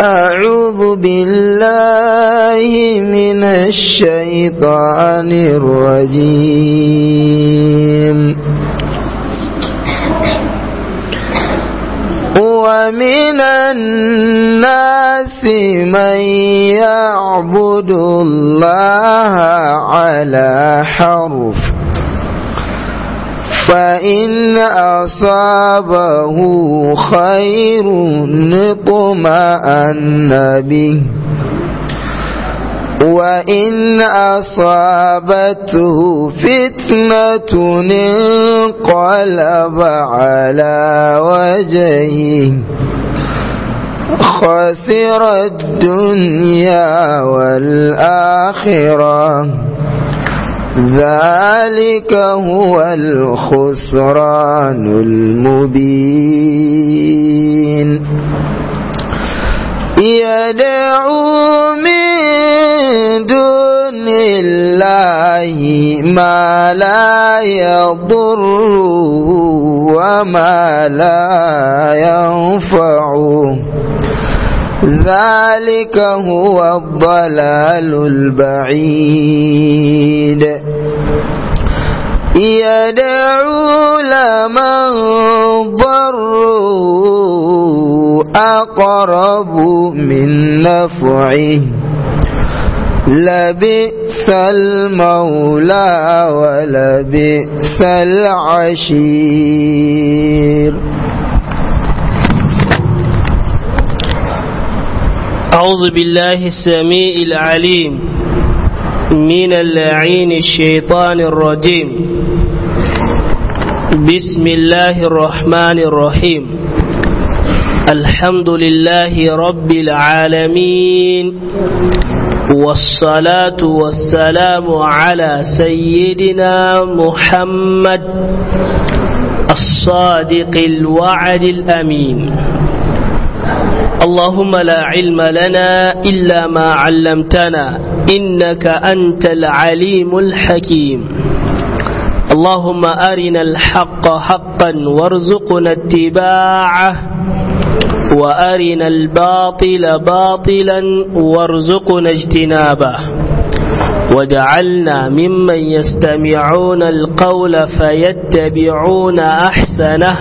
أعوذ بالله من الشيطان الرجيم ومن الناس من يعبد الله على حرف فإن أصابه خير اطمأن به وإن أصابته فتنة انقلب على وجهه خسر الدنيا والآخرة ذلك هو الخسران المبين يدعو من دون الله ما لا يضر وما لا ينفع ذلك هو الضلال البعيد يدعو لمن ضره أقرب من نفعه لبئس المولى ولبئس العشير أعوذ بالله السميع العليم من اللعين الشيطان الرجيم بسم الله الرحمن الرحيم الحمد لله رب العالمين والصلاة والسلام على سيدنا محمد الصادق الوعد الأمين اللهم لا علم لنا إلا ما علمتنا إنك أنت العليم الحكيم اللهم أرنا الحق حقا وارزقنا اتباعه وأرنا الباطل باطلا وارزقنا اجتنابه وجعلنا ممن يستمعون القول فيتبعون أحسنه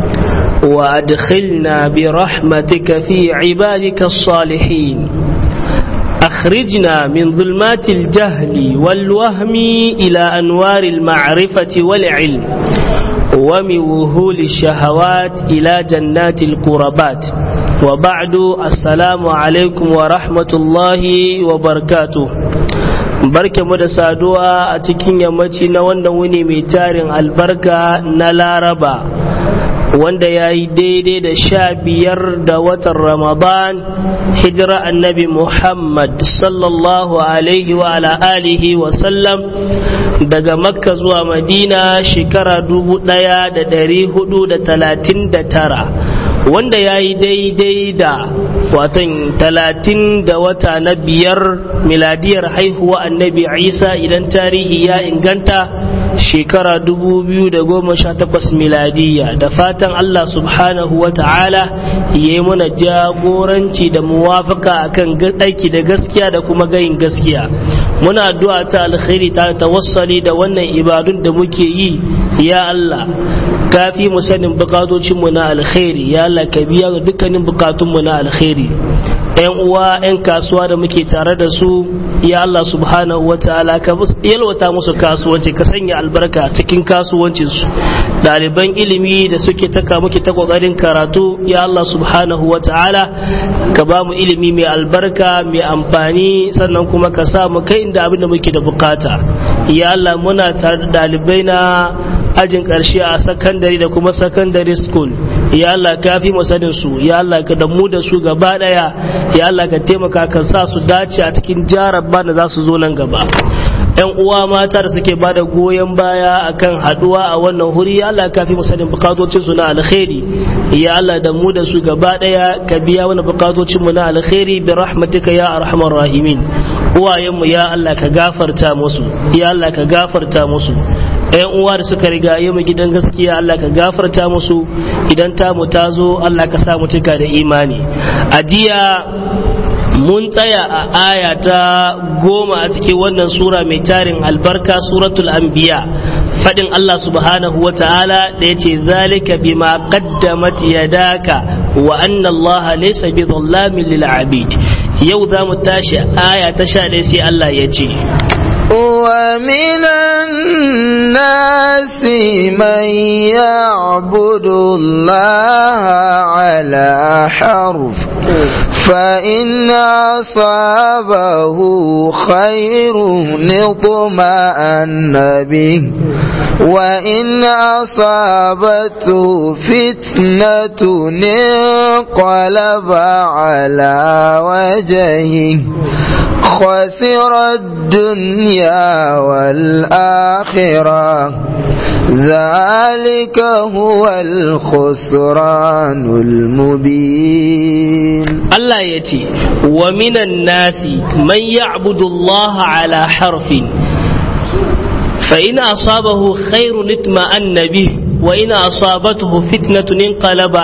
وأدخلنا برحمتك في عبادك الصالحين أخرجنا من ظلمات الجهل والوهم إلى أنوار المعرفة والعلم ومن وهول الشهوات إلى جنات القربات وبعد السلام عليكم ورحمة الله وبركاته barke mu da saduwa a cikin yammaci na wannan wuni mai tarin albarka na laraba wanda ya yi daidai da sha biyar da watan ramadan hijira annabi muhammad sallallahu alaihi wa ala alihi wa sallam daga makka zuwa madina shekara dubu daya da dari hudu da talatin da tara wanda ya yi daidai da watan talatin da wata na biyar miladiyar haihuwa annabi isa idan tarihi ya inganta shekara dubu biyu da goma sha takwas miladiya da fatan allah subhanahu wa ta'ala ya yi mana jagoranci da muwafaka akan aiki da gaskiya da kuma gayin gaskiya muna addu'a ta alkhairi ta tawassali da wannan ibadun da muke yi ya allah kafi mu sanin bukatocinmu na alkhairi ya Allah ka biya ga dukkanin bukatunmu na alkhairi yan uwa yan kasuwa da muke tare da su ya Allah subhanahu wa ta'ala ka yalwata musu kasuwanci ka sanya albarka cikin kasuwancin su ɗaliban ilimi da suke taka muke ta kokarin karatu ya Allah subhanahu wa ta'ala ka ba mu ilimi mai albarka mai amfani sannan kuma ka sa mu kai inda abin da muke da bukata ya Allah muna tare da ɗalibai na ajin ƙarshe a sakandare da kuma sakandare school ya Allah ka fi sanin su ya Allah ka damu da su gaba daya ya Allah ka taimaka ka sa su dace a cikin jarabba da za su zo nan gaba yan uwa mata da suke ba da goyon baya akan haduwa a wannan huri ya Allah ka fi sanin bukatocin su na alkhairi ya Allah da mu da su gaba daya ka biya wani bukatocin mu na alkhairi bi rahmatika ya arhamar rahimin uwayenmu ya Allah ka gafarta musu ya Allah ka gafarta musu ƴan uwa da suka riga yi mu gidan gaskiya Allah ka gafarta musu idan ta mu ta zo Allah ka sa mu cika da imani a jiya mun tsaya a aya ta goma a cikin wannan sura mai tarin albarka suratul anbiya fadin Allah subhanahu wa ta'ala da yace zalika bima qaddamat yadaka wa anna Allah laysa bi dhallamin lil abid yau za mu tashi aya ta sha ɗaya sai Allah ya ce ومن الناس من يعبد الله على حرف فإن أصابه خير اطمأن به وإن أصابته فتنة انقلب على وجهه خسر الدنيا والآخرة ذلك هو الخسران المبين الله يتي ومن الناس من يعبد الله على حرف فإن أصابه خير اطمأن به وإن أصابته فتنة انقلب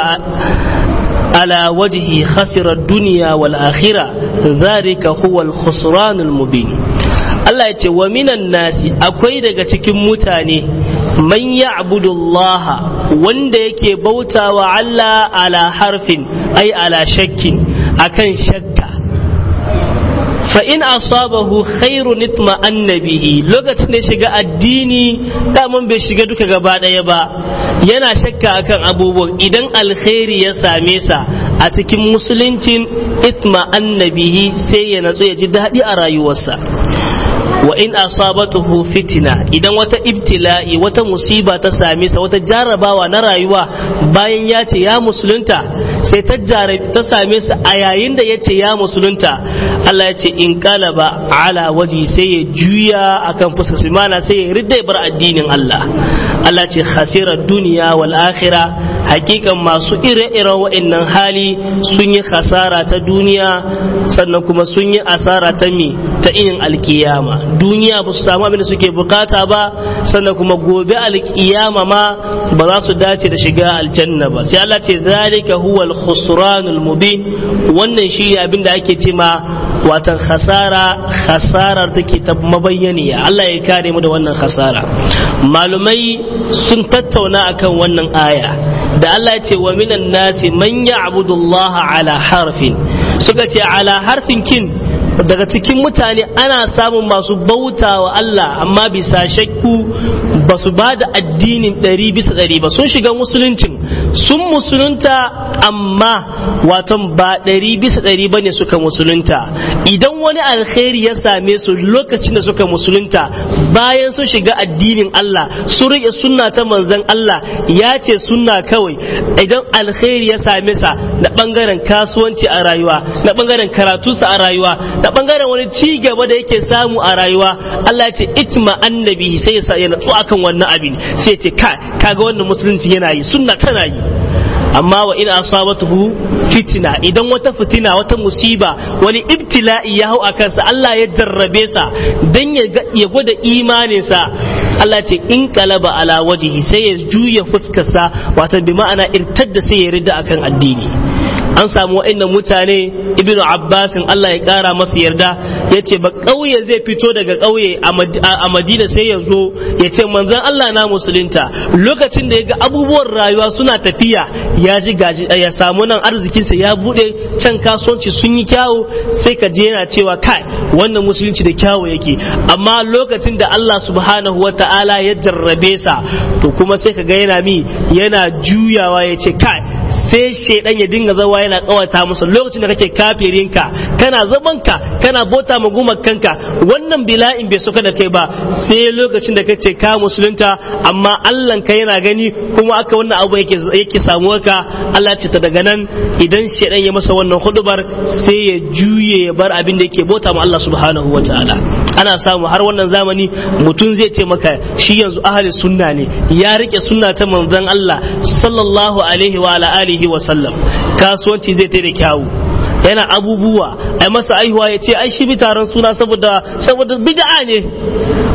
على وجهه خسر الدنيا والآخرة ذلك هو الخسران المبين Allah ya ce wa minan nasi akwai daga cikin mutane man ya'budullah wanda yake bautawa Allah ala harfin ai ala shakkin akan shakka fa in asabahu khairun itma annabihi lokacin da shiga addini daman bai shiga duka gaba daya ba yana shakka akan abubuwan idan alkhairi ya same sa a cikin musuluncin itma annabihi sai ya natsu ya ji daɗi a rayuwarsa wa in asabatuhu fitina idan wata ibtila'i wata musiba ta same sa wata jarabawa na rayuwa bayan ya ce ya musulunta sai ta ta same sa a yayin da ya ce ya musulunta Allah ya ce in kalaba ala waji sai ya juya akan fuskar su mana sai ya ridda bar addinin Allah Allah ce khasira duniya wal akhirah hakikan masu ire-iren wa'annan hali sun yi khasara ta duniya sannan kuma sun yi asara ta mi ta inin alkiyama duniya ba su samu abin da suke bukata ba sannan kuma gobe alkiyama ma ba za su dace da shiga aljanna ba sai Allah ce zalika huwa al-khusranul mubin wannan shi abin da ake ce ma watan khasara khasarar take ta mabayyaniya Allah ya kare mu da wannan khasara malumai sun tattauna akan wannan aya da Allah ya ce wa minan nasi man ya'budu Allah ala harfin suka ce ala harfin kin daga cikin mutane ana samun masu bauta wa Allah amma bisa shakku ba su ba da addinin ɗari bisa ɗari ba sun shiga musuluncin sun musulunta amma waton ba ɗari bisa ɗari ba ne suka musulunta idan wani alkhairi ya same su lokacin da suka musulunta bayan sun shiga addinin Allah sun riƙe sunna ta manzon Allah ya ce sunna kawai idan alkhairi ya same sa na ɓangaren kasuwanci a rayuwa na ɓangaren karatunsa a rayuwa da bangaren wani ci gaba da yake samu a rayuwa Allah ya ce itma annabi sai ya sa ya natsu akan wannan abin sai ya ce ka kaga wannan musulunci yana yi sunna tana yi amma wa ina asabatuhu fitina idan wata fitina wata musiba wani ibtila'i ya hau a kansa Allah ya jarrabe sa dan ya gwada imaninsa Allah ce in kalaba ala wajihi sai ya juya fuskarsa wata bi ma'ana irtadda sai ya ridda akan addini an samu wa'annan mutane ibnu abbasin Allah ya kara masa yarda ya ce ba ƙauye zai fito daga ƙauye a madina sai ya zo ya ce manzan Allah na musulunta lokacin da ya ga abubuwan rayuwa suna tafiya ya ji gaji ya samu nan arzikinsa ya bude can kasuwanci sun yi kyawu sai ka je yana cewa kai wannan musulunci da kyawu yake amma lokacin da Allah subhanahu wa ta'ala ya jarrabe sa to kuma sai ka ga yana mi yana juyawa ya ce kai sai shaidan ya dinga zawa yana kawata musu lokacin da kake kafirinka kana zamanka kana bota ma kanka wannan bila'in bai suka da kai ba sai lokacin da kace ka musulunta amma Allah ka yana gani kuma aka wannan abu yake yake samuwa ka Allah ce ta daga nan idan shaidan ya masa wannan hudubar sai ya juye ya bar abin da yake bota ma Allah subhanahu wataala ana samu har wannan zamani mutum zai ce maka shi yanzu ahli sunna ne ya rike sunna ta manzon Allah sallallahu alaihi wa ala alihi wa sallam kasuwanci zai ta da kyawu yana abubuwa ai masa aihuwa ya ce ai shi bi taron suna saboda saboda bid'a ne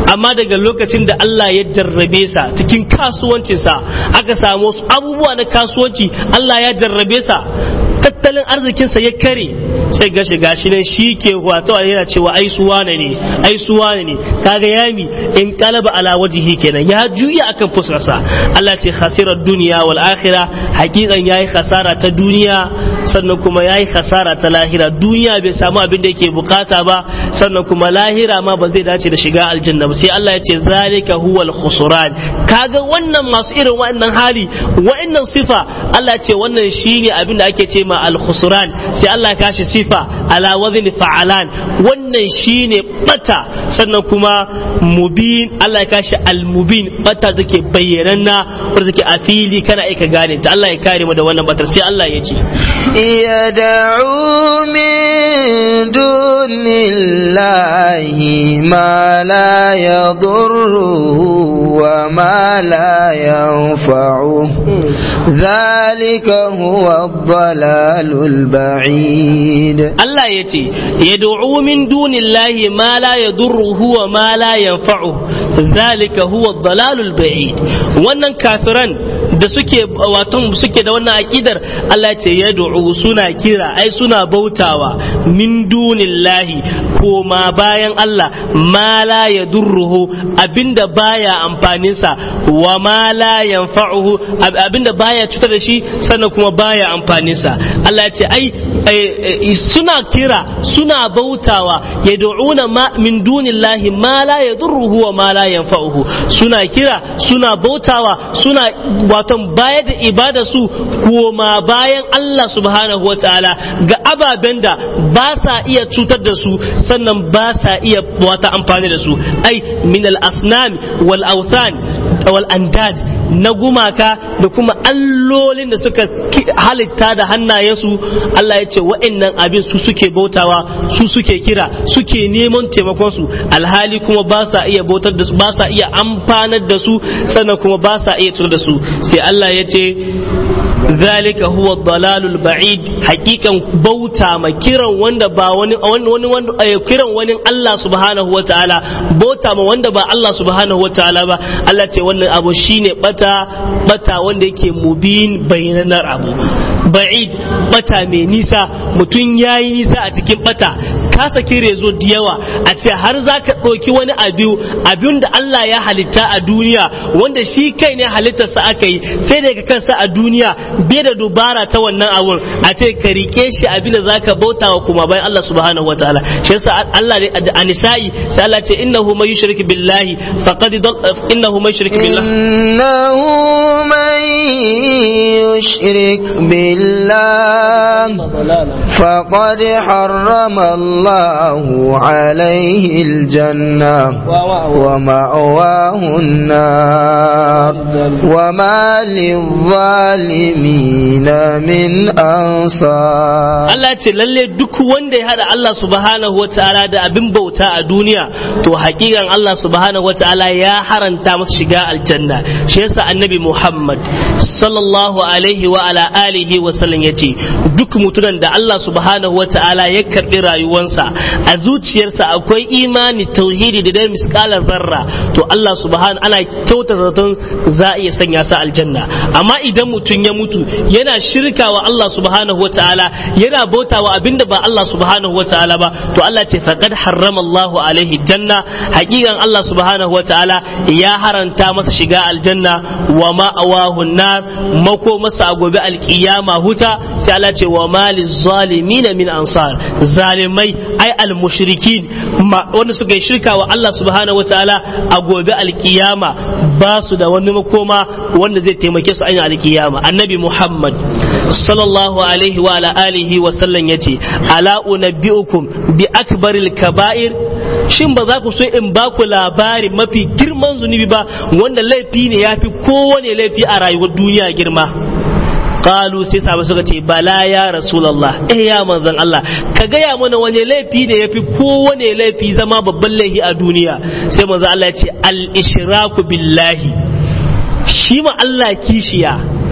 amma daga lokacin da Allah ya jarrabe sa cikin kasuwancinsa aka samu wasu abubuwa na kasuwanci Allah ya jarrabe sa tattalin arzikinsa ya kare sai gashi gashi nan shi ke wato yana cewa ai su wane ne ai su wane ne kaga yami in qalaba ala wajhi kenan ya juya akan fuskarsa Allah ce khasirar duniya wal akhirah hakikan yayi khasara ta duniya sannan kuma yayi khasara ta lahira duniya bai samu abin da yake bukata ba sannan kuma lahira ma ba zai dace da shiga aljanna ba sai Allah ya ce zalika huwal khusran kaga wannan masu irin wa'annan hali wa'annan sifa Allah ce wannan shine abin da ake ce ma al khusran sai Allah ya kashi sifa ala wazni fa'alan wannan shine bata sannan kuma mubin Allah ya kashi al mubin bata take bayyananna wanda take a fili kana aika gane ta Allah ya kare mu da wannan batar sai Allah ya ce يدعو من دون الله ما لا يضره وما لا ينفعه ذلك هو الضلال البعيد Allah ya ce yad'u min dunillahi ma la yadurruhu wa ma la yanfa'uhu zalika huwa ad-dalalul ba'id wannan kafiran da suke wato suke da wannan akidar Allah ya ce yad'u suna kira ai suna bautawa min dunillahi koma bayan Allah ma la yadurruhu abinda baya amfanin sa wa ma la yanfa'uhu abinda baya cutar da shi sannan kuma baya amfanin sa Allah ya ce ai suna kira suna bautawa yad'una ma min dunillahi ma la yadurruhu wa ma la yanfa'uhu suna kira suna bautawa suna watan bayar da ibada su koma bayan Allah subhanahu wataala ga ababen da ba sa iya cutar da su sannan ba sa iya wata amfani da su ai min al asnam wal awthan wal andad na gumaka da kuma allolin da suka halitta da hannayensu Allah ya ce wa'annan abin su suke bautawa su suke kira suke neman taimakon su alhali kuma ba sa iya bautar da su ba sa iya amfanar da su sannan kuma ba sa iya tsoro da su sai Allah ya ce zalika huwa dalalul ba'id hakikan bauta ma kiran wanda ba wani wani wani kiran wani Allah subhanahu wataala bauta ma wanda ba Allah subhanahu wataala ba Allah ce wannan abu shine bata bata wanda yake mubin bayyananar abu ba'id bata mai nisa mutum yayi nisa a cikin bata ka saki rezo da yawa a ce har za ka ɗauki wani abu abin da Allah ya halitta a duniya wanda shi kai ne halittarsa aka yi sai daga kansa a duniya bai da dubara ta wannan abun a ce ka rike shi abin da za ka bauta wa kuma bayan Allah subhanahu wa ta'ala shi yasa Allah ne a nisa'i sai Allah ce innahu man yushrik billahi faqad innahu man yushrik billahi innahu man yushrik billahi faqad harrama الله عليه الجنة ومأواه النار وما للظالمين من أنصار Allah ce lalle duk wanda ya hada Allah subhanahu wa ta'ala da abin bauta a duniya to hakikan Allah subhanahu wa ta'ala ya haranta masa shiga aljanna shi yasa annabi Muhammad sallallahu alaihi wa ala alihi wa sallam yace duk mutumin da Allah subhanahu wa ta'ala ya karbi rayuwarsa a zuciyarsa akwai imani tauhidi da dai miskalar zarra to Allah subhanahu ana kyauta zaton za a iya sanya sa aljanna amma idan mutum ya mutu yana shirka wa Allah subhanahu wa ta'ala yana bautawa abinda ba Allah subhanahu wa ta'ala ba to Allah ce faqad harrama Allah alaihi janna hakikan Allah subhanahu wa ta'ala ya haranta masa shiga aljanna wa ma awahu nar mako masa a gobe alkiyama huta sai Allah ce wa maliz zalimin min ansar zalimai ai almushrikin wanda suka yi shirka wa Allah subhanahu wataala a gobe alkiyama ba su da wani makoma wanda zai taimake su an alkiyama annabi Muhammad sallallahu alaihi wa ala alihi wa sallam yace ala unabbiukum bi akbaril kaba'ir shin ba za ku so in ba ku labari mafi girman zunubi ba wanda laifi ne yafi kowane laifi a rayuwar duniya girma qalu sai sahabai suka ce bala ya rasulullah eh ya manzon Allah ka gaya mana wani laifi ne yafi kowane laifi zama babban laifi a duniya sai manzon Allah ya ce al ishraku billahi shi ma Allah kishiya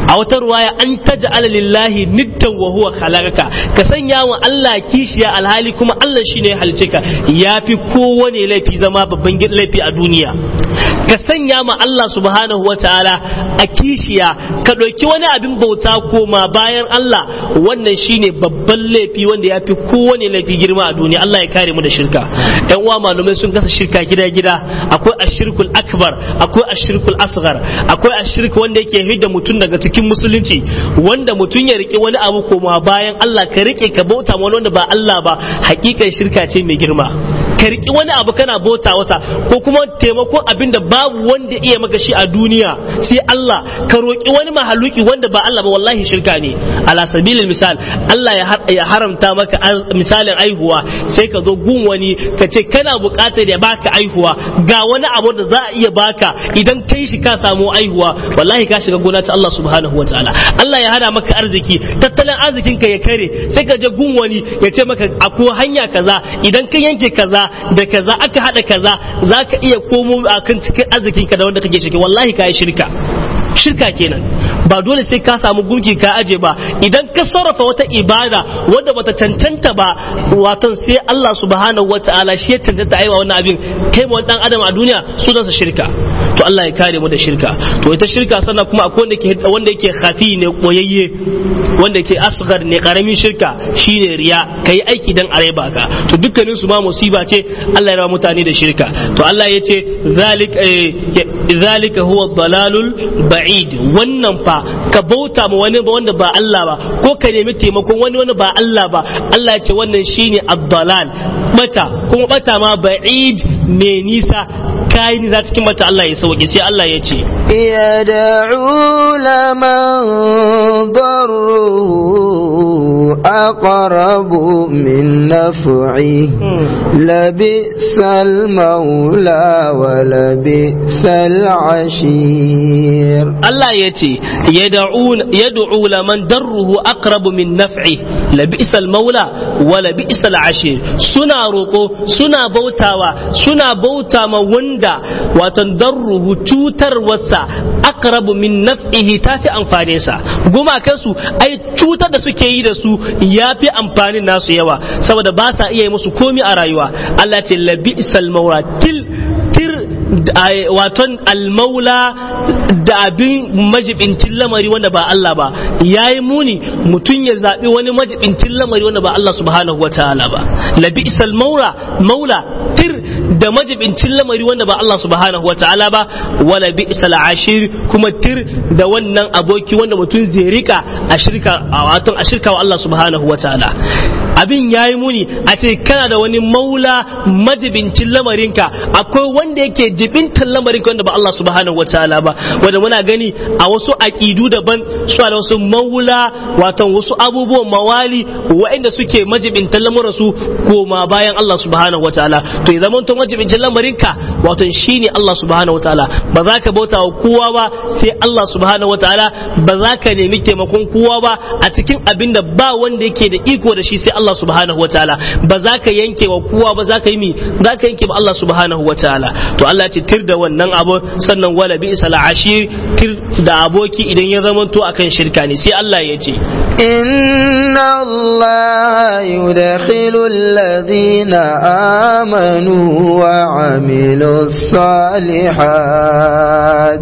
a wata ruwaya an taj'ala lillahi niddan wa huwa khalaqaka ka sanya wa Allah kishiya alhali kuma Allah shine ya halice ka yafi kowane laifi zama babban laifi a duniya ka sanya ma Allah subhanahu wa ta'ala a kishiya ka ɗauki wani abin bauta koma bayan Allah wannan shine babban laifi wanda ya fi kowane laifi girma a duniya Allah ya kare mu da shirka yan uwa malumai sun kasa shirka gida gida akwai ashirkul akbar akwai ashirkul asghar akwai ashirk wanda yake hidda mutum daga cikin musulunci wanda mutum ya rike wani abu koma bayan Allah ka rike ka bauta wani wanda ba Allah ba hakikan shirka ce mai girma ka riki wani abu kana bauta wasa ko kuma taimakon abin da babu wanda iya maka shi a duniya sai Allah ka roki wani mahaluki wanda ba Allah ba wallahi shirka ne ala sabilil misal Allah ya haramta maka misalin aihuwa sai ka zo gun wani ka ce kana buƙatar ya baka aihuwa ga wani abu da za a iya baka idan kai shi ka samu aihuwa wallahi ka shiga gona ta Allah subhanahu wataala Allah ya hada maka arziki tattalin arzikin ka ya kare sai ka je gun wani ya ce maka akwai hanya kaza idan ka yanke kaza da kaza aka hada kaza za ka iya komo a kan cikin arzikinka da wanda kake shirka wallahi ka yi shirka shirka kenan ba dole sai ka samu gunki ka aje ba idan ka sarrafa wata ibada wadda bata cancanta ba waton sai Allah subhanahu wataala shi ya cancanta aiwa wannan abin kai ma dan adam a duniya sunansa shirka to Allah ya kare mu da shirka to ita shirka sannan kuma akwai wanda yake wanda yake khafi ne koyayye wanda yake asghar ne karamin shirka shine riya kai aiki dan areba ka to dukkanin su ma musiba ce Allah ya rawa mutane da shirka to Allah ya ce zalik zalika huwa dalalul ba'id wannan fa ka bauta ma wani ba wanda ba Allah ba ko ka nemi taimakon wani wani ba Allah ba Allah ya ce wannan shine ad-dalal bata kuma bata ma ba'id me nisa kayi ni za cikin mata Allah ya sauke sai Allah ya ce يدعو لمن ضره أقرب من نفعه لبئس المولى ولبئس العشير Allah ya ce yad'u laman darruhu aqrabu min naf'i labi'sal maula wa labi'sal ashir suna roko suna bautawa suna bauta ma wanda watan darruhu cutar wasa aqrabu min naf'ihi tafi amfanin sa gumakan su ai cutar da suke yi da su yafi amfanin nasu yawa saboda ba sa iya yi musu komi a rayuwa Allah ce labi'sal maula til tir waton almaula da abin majibincin lamari wanda ba Allah ba ya yi muni mutum ya zaɓi wani majibincin lamari wanda ba Allah subhanahu wa ta'ala ba labi isal maula maula tir da majibincin lamari wanda ba Allah subhanahu wa ta'ala ba wala bi isal ashir kuma tir da wannan aboki wanda mutum zai rika a shirka wato a shirka wa Allah subhanahu wa ta'ala abin ya yi muni a ce kana da wani maula majibincin lamarinka akwai wanda yake jibintar lamarinka wanda ba Allah subhanahu wa ta'ala ba wanda muna gani a wasu aƙidu daban su da wasu maula wato wasu abubuwan mawali waɗanda suke majibintan lamarin su koma bayan Allah subhanahu wa ta'ala to ya zama majibintan lamarinka wato shine Allah subhanahu wa ta'ala ba za ka bauta wa kowa ba sai Allah subhanahu wa ta'ala ba za ka nemi taimakon kowa ba a cikin abin da ba wanda yake da iko da shi sai Allah subhanahu wa ta'ala ba za ka yanke wa kowa ba za ka yi mi za ka yanke ba Allah subhanahu wa ta'ala to Allah ya ce tir da wannan abu sannan wala bi isal ashir tir da aboki idan ya zamanto akan shirka ne sai Allah ya ce inna Allah yudkhilu alladhina amanu wa amilu salihat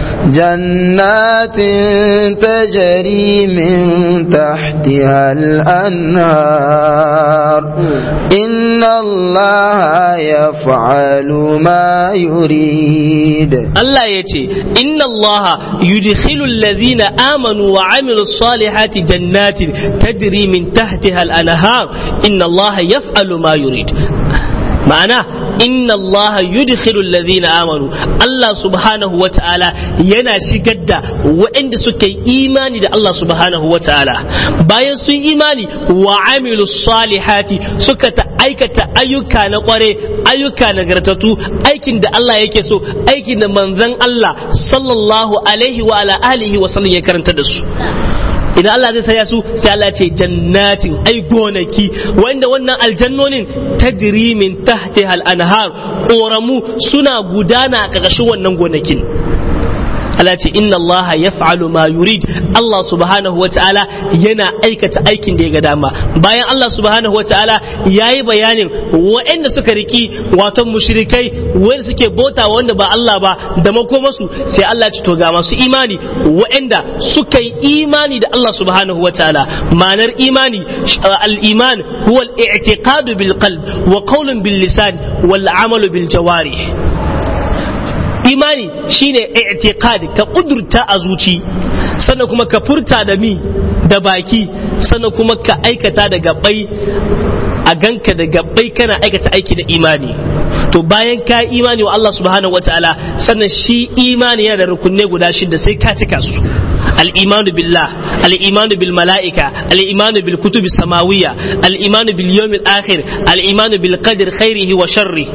jannatin tajri min tahtiha al-anhar inna Allah yaf'alu ma yurid Allah ya ce inna Allah yudkhilu alladhina amanu wa amilu salihati jannatin tajri min tahtiha al-anhar inna Allah yaf'alu ma yurid ma'ana inna Allah yudkhilu alladhina amanu Allah subhanahu wa ta'ala yana shigar da waɗanda suka yi imani da Allah subhanahu wa ta'ala bayan sun imani wa amilu salihati suka ta aikata ayyuka na kware ayyuka nagartatu aikin da Allah yake so aikin da manzon Allah sallallahu alaihi wa ala alihi wa sallam ya karanta da su idan Allah zai saya su sai Allah ce jannatin ai gonaki wanda wannan aljannonin tajri min tahtiha al-anhar koramu suna gudana a ƙarƙashin wannan gonakin Allah ce inna Allah yaf'alu ma yurid Allah subhanahu wa ta'ala yana aikata aikin da ya ga dama bayan Allah subhanahu wa ta'ala yayi bayanin waɗanda suka riki wato mushrikai wanda suke bota wanda ba Allah ba da makomasu sai Allah ce to ga masu imani waɗanda suka yi imani da Allah subhanahu wa ta'ala ma'anar imani al-iman huwa al-i'tiqadu bil qalb wa qawlun bil lisan wal amalu bil jawarih imani shine i'tiqad ka kudurta a zuci sannan kuma ka furta da mi da baki sannan kuma ka aikata da gabbai a ganka da gabbai kana aikata aiki da imani to bayan ka imani wa Allah subhanahu wataala sannan shi imani yana da rukunne guda shida sai ka cika su الإيمان بالله الإيمان بالملائكة الإيمان بالكتب السماوية الإيمان باليوم الآخر الإيمان بالقدر خيره وشره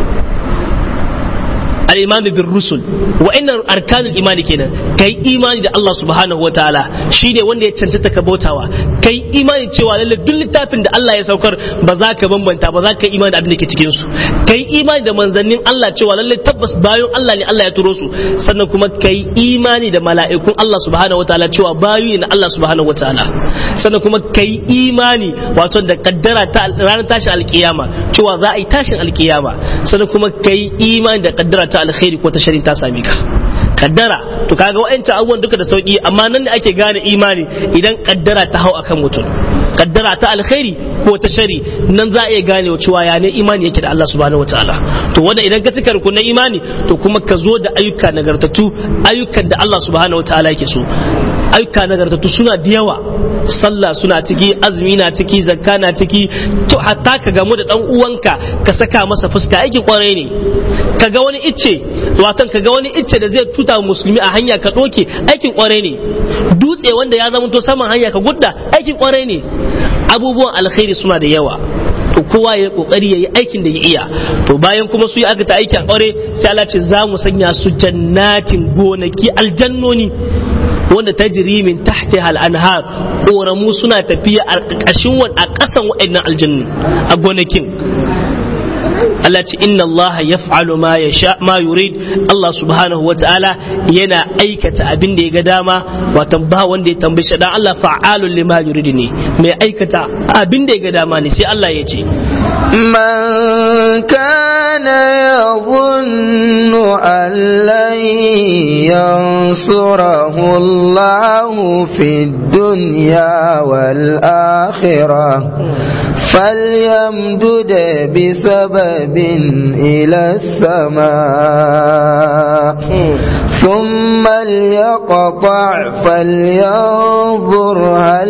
الإيمان بالرسل وإن أركان الإيمان كنا كي إيمان ده الله سبحانه وتعالى شيء wanda ya cancanta ka bautawa kai imani cewa lalle duk littafin da Allah ya saukar ba za ka bambanta ba za ka imani da abin da ke cikin su kai imani da manzannin Allah cewa lalle tabbas bayan Allah ne Allah ya turo su sannan kuma kai imani da mala'ikun Allah subhanahu wataala cewa bayu ne Allah subhanahu wataala sannan kuma kai imani wato da kaddara ta ranar tashin alkiyama cewa za a yi tashin alkiyama sannan kuma kai imani da kaddara ta alkhairi ko ta sharin ta same ka kaddara to kaga wa'ancan abubuwan duka da sauki amma nan ne ake gane imani idan kaddara ta hau akan mutum kaddara ta alkhairi ko ta shari nan za a iya gane cewa ya ne imani yake da Allah subhanahu wataala to wanda idan ka cika rukunin imani to kuma ka zo da ayyuka nagartattu ayyukan da Allah subhanahu wataala yake so ayyuka nagartattu suna da yawa sallah suna ciki azumi na ciki zakka na ciki to hatta ka gamu da dan uwanka ka saka masa fuska aiki kwarai ne ka ga wani icce watan ka ga wani icce da zai tuta musulmi a hanya ka doke aikin kwarai ne dutse wanda ya zama to saman hanya ka gudda aikin kwarai ne abubuwan alkhairi suna da yawa to kowa ya kokari yayi aikin da ya iya to bayan kuma su yi aka ta aiki a aure sai Allah ce za mu sanya su jannatin gonaki aljannoni wanda ta jiri min tahti hal anhar koramu suna tafiya a ƙarƙashin a ƙasan waɗannan aljannu a gonakin Allah ce inna Allah yaf'alu ma yasha ma yurid Allah subhanahu wata'ala yana aikata abin da ya ga dama wato ba wanda ya tambaye shi dan Allah fa'alun lima yurid ne mai aikata abin da ya ga dama ne sai Allah ya ce من كان يظن أن لن ينصره الله في الدنيا والآخرة فليمدد بسبب إلى السماء ثم ليقطع فلينظر هل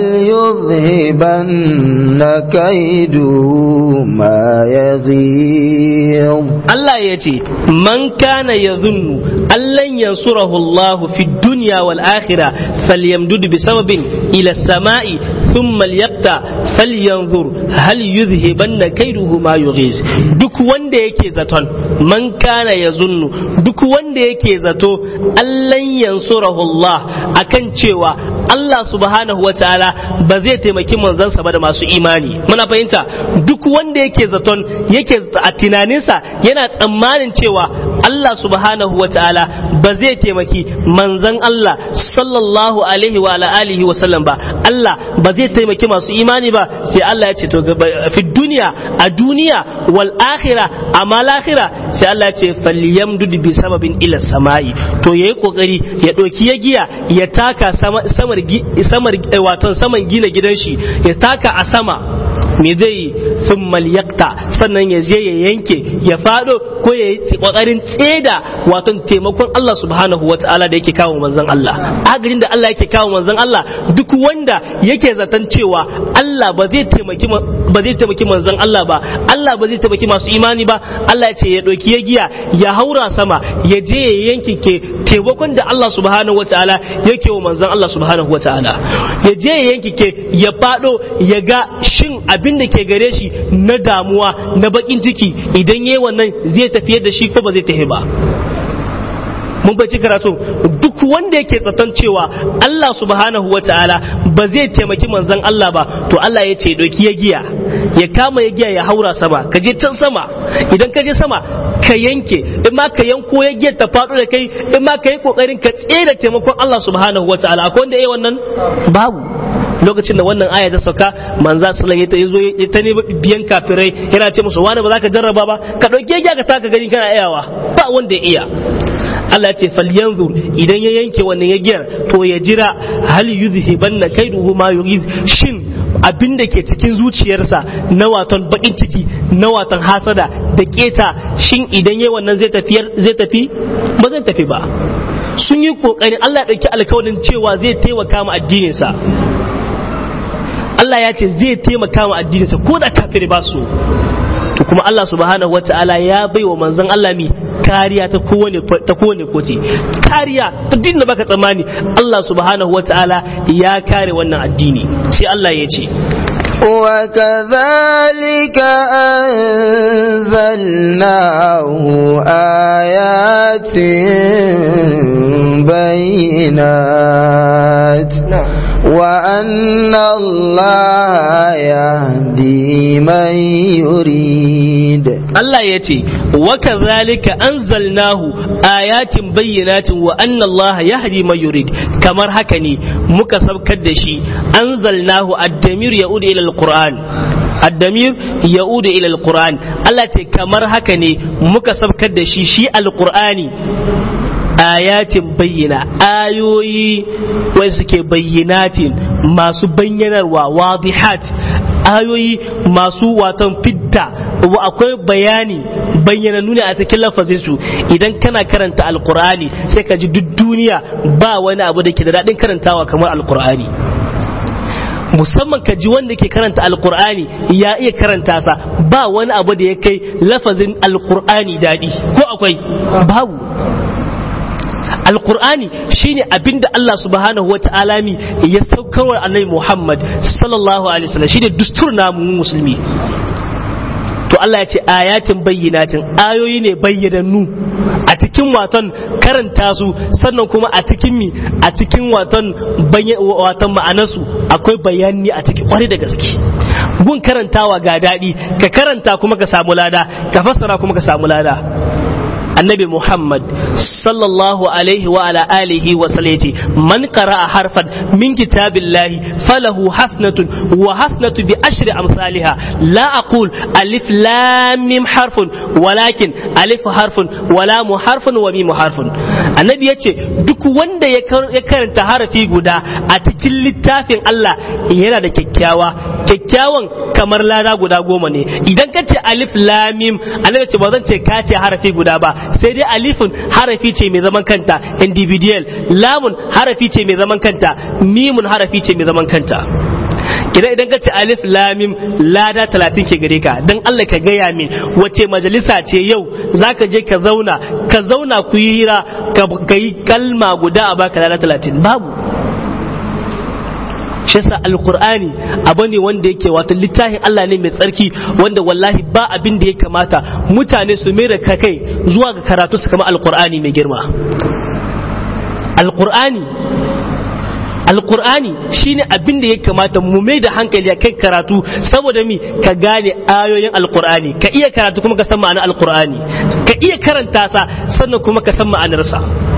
يذهبن كيده ما يغيظ Allah ya ce man kana ya zunnu allan yansurahu Allah fi dunya wal akhirah falyamdud bi sababin ila samai thumma liyaqta falyanzur hal yuzhibanna kaiduhu ma yughiz duk wanda yake zaton man kana ya zunnu duk wanda yake zato allan yansurahu Allah akan cewa Allah subhanahu wa ta'ala ba zai taimaki manzansa ba da masu imani muna fahimta duk wanda yake zaton yake a tunaninsa yana tsammanin cewa Allah subhanahu wa ta'ala ba zai taimaki manzan Allah sallallahu alaihi wa alihi wa sallam ba Allah ba zai taimaki masu imani ba sai Allah ya ce to fi duniya a duniya wal akhirah amma lahira sai Allah ya ce falyamdud bi sababin ila samai to yayi kokari ya doki ya giya ya taka samar samar wato saman gina gidan shi ya taka a sama me zai yi sun yakta sannan ya je ya yanke ya fado ko ya yi kokarin tseda wato taimakon Allah subhanahu wa ta'ala da yake kawo manzon Allah agarin da Allah yake kawo manzon Allah duk wanda yake zaton cewa Allah ba zai taimaki ba zai taimaki manzon Allah ba Allah ba zai taimaki masu imani ba Allah ya ce ya doki ya giya ya haura sama ya je ya yanke ke taimakon da Allah subhanahu wa ta'ala yake wa manzon Allah subhanahu wa ta'ala ya je ya yanke ke ya fado ya ga shin abin da ke gare shi na damuwa na bakin ciki idan yayi wannan zai tafiyar da shi ko ba zai tafi ba mun bai karatu duk wanda yake tsaton cewa Allah subhanahu wa ta'ala ba zai taimaki manzon Allah ba to Allah ya ce doki ya giya ya kama ya giya ya haura sama ka je can sama idan ka je sama ka yanke in ma ka yanko ya giya ta faɗo da kai in ma ka yi kokarin ka tsere taimakon Allah subhanahu wataala akwai wanda yayi wannan babu lokacin da wannan aya ta sauka manza sallallahu alaihi wasallam ya ta nemi biyan kafirai yana ce musu wani ba za ka jarraba ba ka dauke giya ka taka gani kana iyawa ba wanda ya iya Allah ya ce falyanzur idan ya yanke wannan ya giyar to ya jira hal yuzhibanna kaiduhu ma yuriz shin abin da ke cikin zuciyarsa na waton bakin ciki na waton hasada da keta shin idan yayi wannan zai tafiyar zai tafi ba zai tafi ba sun yi kokarin Allah ya dauki alkawarin cewa zai taimaka ma addinin sa Allah ya ce zai taimaka ma addinin sa ko da kafiri ba su to kuma Allah subhanahu wata'ala ya bai wa manzon Allah mi kariya ta kowane ta kowane kote kariya ta din da baka tsammani Allah subhanahu wata'ala ya kare wannan addini sai Allah ya ce وكذلك أنزلناه آيات بينات وأن الله يهدي من يريد Allah ya ce wa kazalika anzalnahu ayatin bayyinatin wa anna Allah yahdi man yurid kamar haka ne muka sabkar da shi anzalnahu ad-damir yaudu ila al-Qur'an ad-damir yaudu ila al-Qur'an Allah ce kamar haka ne muka sabkar da shi shi al-Qur'ani ayatin bayyana ayoyi wai suke bayyanatin masu bayyanarwa wadihat ayoyi masu watan fidda akwai bayani bayyana nuna a cikin lafazin su idan kana karanta alkur'ani sai ka ji duk duniya ba wani abu da ke da daɗin karantawa kamar alkur'ani musamman ka ji wanda ke karanta alkur'ani ya iya karanta sa ba wani abu da ya kai lafazin alkur'ani daɗi ko akwai babu alkur'ani shine abinda Allah subhanahu wa ta'ala mi ya saukarwa annabi Muhammad sallallahu alaihi wasallam shine dustur namu musulmi to Allah ya ce ayatin bayyinatin ayoyi ne bayyanannu a cikin waton karanta su sannan kuma a cikin mi a cikin waton waton ma'anarsu akwai bayani a cikin kwarai da gaske gun karantawa ga daɗi ka karanta kuma ka samu lada ka fassara kuma ka samu lada annabi Muhammad sallallahu alaihi wa ala alihi wa sallati man qara'a harfan min kitabillahi falahu hasnatun wa hasnatu bi ashri amsalha la aqul alif lam mim harfun walakin alif harfun wa lam harfun wa mim harfun annabi yace duk wanda ya karanta harafi guda a cikin littafin Allah yana da kyakkyawa kyakkyawan kamar lada guda goma ne idan ka ce alif lam mim annabi ce ba zan ce ka ce harafi guda ba sai dai alifun harafi ce mai zaman kanta individual lamun harafi ce mai zaman kanta mimun harafi ce mai zaman kanta idan idan ka ce alif lamim lada talatin ke gare ka dan Allah ka gaya min wace majalisa ce yau zaka je ka zauna ka zauna ku yi hira ka yi kalma guda a baka lada talatin babu shi yasa alqur'ani abu ne wanda yake wato littafin Allah ne mai tsarki wanda wallahi ba abin da ya kamata mutane su mai da kai zuwa ga karatu su kama alqur'ani mai girma alqur'ani alqur'ani shine abin da ya kamata mu mai da hankali a kai karatu saboda mi ka gane ayoyin alqur'ani ka iya karatu kuma ka san ma'anar alqur'ani ka iya karanta sa sannan kuma ka san ma'anarsa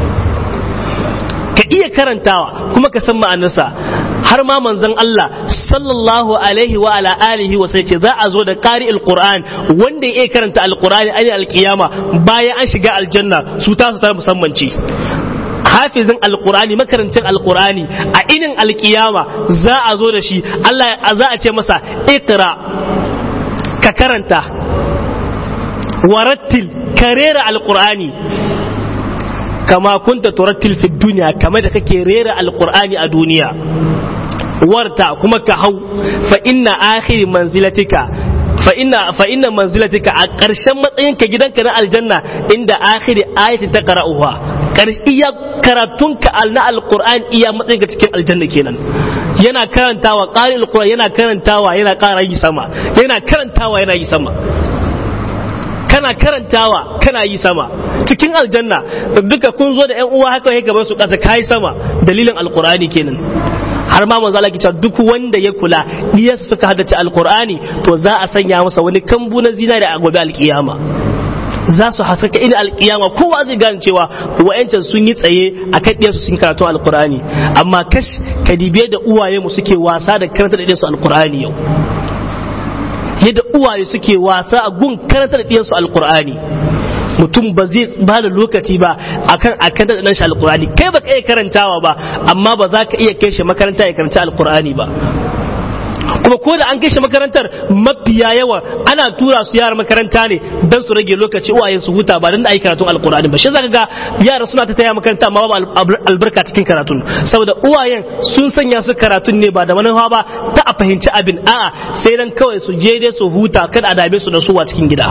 ka iya karantawa kuma ka san ma'anarsa har ma manzon Allah sallallahu alaihi wa ala alihi wa sai ce za a zo da qari alquran wanda ya karanta alqurani ani alqiyama bayan an shiga aljanna su ta su ta musamman ce hafizin alqurani makarantin alqurani a inin alqiyama za a zo da shi Allah za a ce masa iqra ka karanta warattil karera alqurani kama kunta turattil fi duniya kamar da kake rera alqur'ani a duniya warta kuma ka hau fa inna akhiri manzilatika fa inna fa inna manzilatika a ƙarshen matsayinka gidanka na aljanna inda akhiri ayati ta qara'uha iya karatunka na alquran iya matsayinka cikin aljanna kenan yana karantawa qari alquran yana karantawa yana ƙara yi sama yana karantawa yana yi sama kana karantawa kana yi sama cikin aljanna duka kun zo da yan uwa haka ya gaban su ƙasa kai sama dalilin alqurani kenan har ma manzo Allah ke cewa duk wanda ya kula diyar suka haddace alqur'ani to za a sanya masa wani kambu na zinari a gobe alkiyama za su hasaka ina alkiyama kowa zai gane cewa wa'yancan sun yi tsaye a kan ɗiyarsu sun karatu alkur'ani amma kash kadibe da uwaye mu suke wasa da karanta da ɗiyarsu alkur'ani yau yadda uwaye suke wasa a gun karanta da ɗiyarsu alkur'ani mutum ba zai ba da lokaci ba akan akan da shi alkur'ani kai ba ka iya karantawa ba amma ba za ka iya kai shi makaranta ya karanta alkur'ani ba kuma ko da an kai shi makarantar mafiya yawa ana tura su yara makaranta ne don su rage lokaci uwaye su huta ba don da ayi karatun alkur'ani ba shi zaka ga yara suna ta taya makaranta amma babu albarka cikin karatun saboda uwayen sun sanya su karatun ne ba da manufa ba ta a fahimci abin a'a sai dan kawai su je dai su huta kada a dame su da suwa cikin gida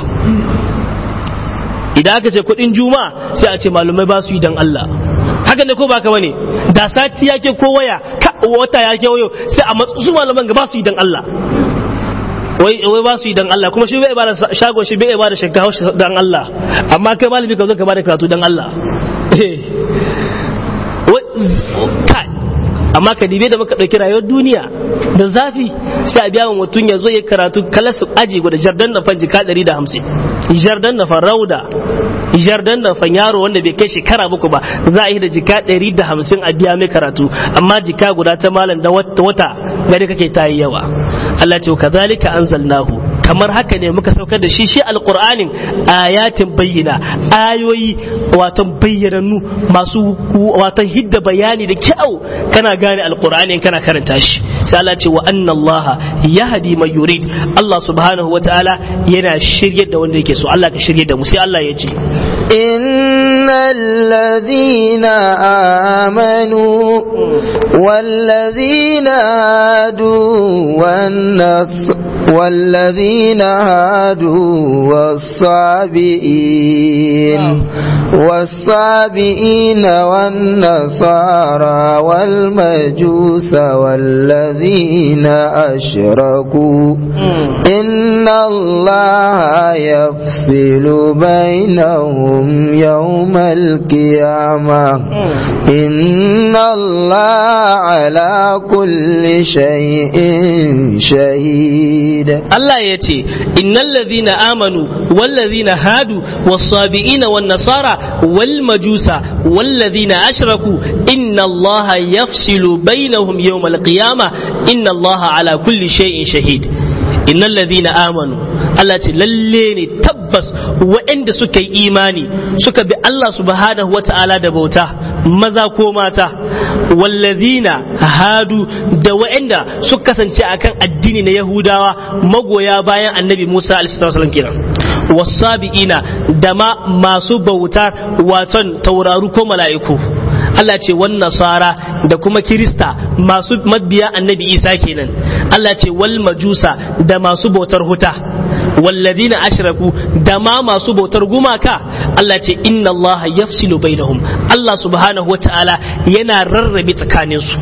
idan aka ce kuɗin juma sai a ce malumai ba su yi dan Allah haka ne ko baka bane da sati yake ko waya ka wata yake wayo sai a matsu su malaman ga ba su yi dan Allah wai wai ba su yi dan Allah kuma shi bai bada shago shi bai bada shinkafa shi dan Allah amma kai malami ka zo ka bada karatu dan Allah kai amma ka dibe da muka ɗauki rayuwar duniya da zafi sai a biya wa mutum ya zo ya karatu kalasu aji guda jardan na fan jika ɗari da hamsin jardan na fan rauda jardan na fan yaro wanda bai kai shekara muku ba za a yi da jika ɗari da hamsin a biya mai karatu amma jika guda ta malam da wata gari kake ta yi yawa Allah ce kazalika anzalnahu kamar haka ne muka saukar da shi shi alqur'anin ayatin bayyana ayoyi watan bayyanannu masu watan hidda bayani da kyau kana gane alqur'ani kana karanta shi sai Allah ce wa anna Allah yahdi man yurid Allah subhanahu wa ta'ala yana shiryar da wanda yake so Allah ka shirye da mu sai Allah ya ce innal ladina amanu والذين هادوا والنص والذين هادوا والصابئين والصابئين والنصارى والمجوس والذين أشركوا إن الله يفصل بينهم يوم القيامة إن الله على كل شيء شهيد الله يتي إن الذين آمنوا والذين هادوا والصابئين والنصارى والمجوس والذين أشركوا إن الله يفصل بينهم يوم القيامة إن الله على كل شيء شهيد إن الذين آمنوا Allah ce lalle ne tabbas waɗanda suka yi imani suka bi Allah subhanahu wa ta'ala da bauta maza ko mata wallazina hadu da waɗanda suka kasance akan addini na Yahudawa magoya bayan annabi Musa alaihi kenan wasabi'ina da ma masu bauta waton tauraru ko mala'iku Allah ce wan nasara da kuma kirista masu mabiya annabi Isa kenan Allah ce wal majusa da masu bautar huta walladina ashraku da ma masu bautar gumaka Allah ce inna Allah yafsilu bainahum Allah subhanahu wataala yana rarrabe tsakaninsu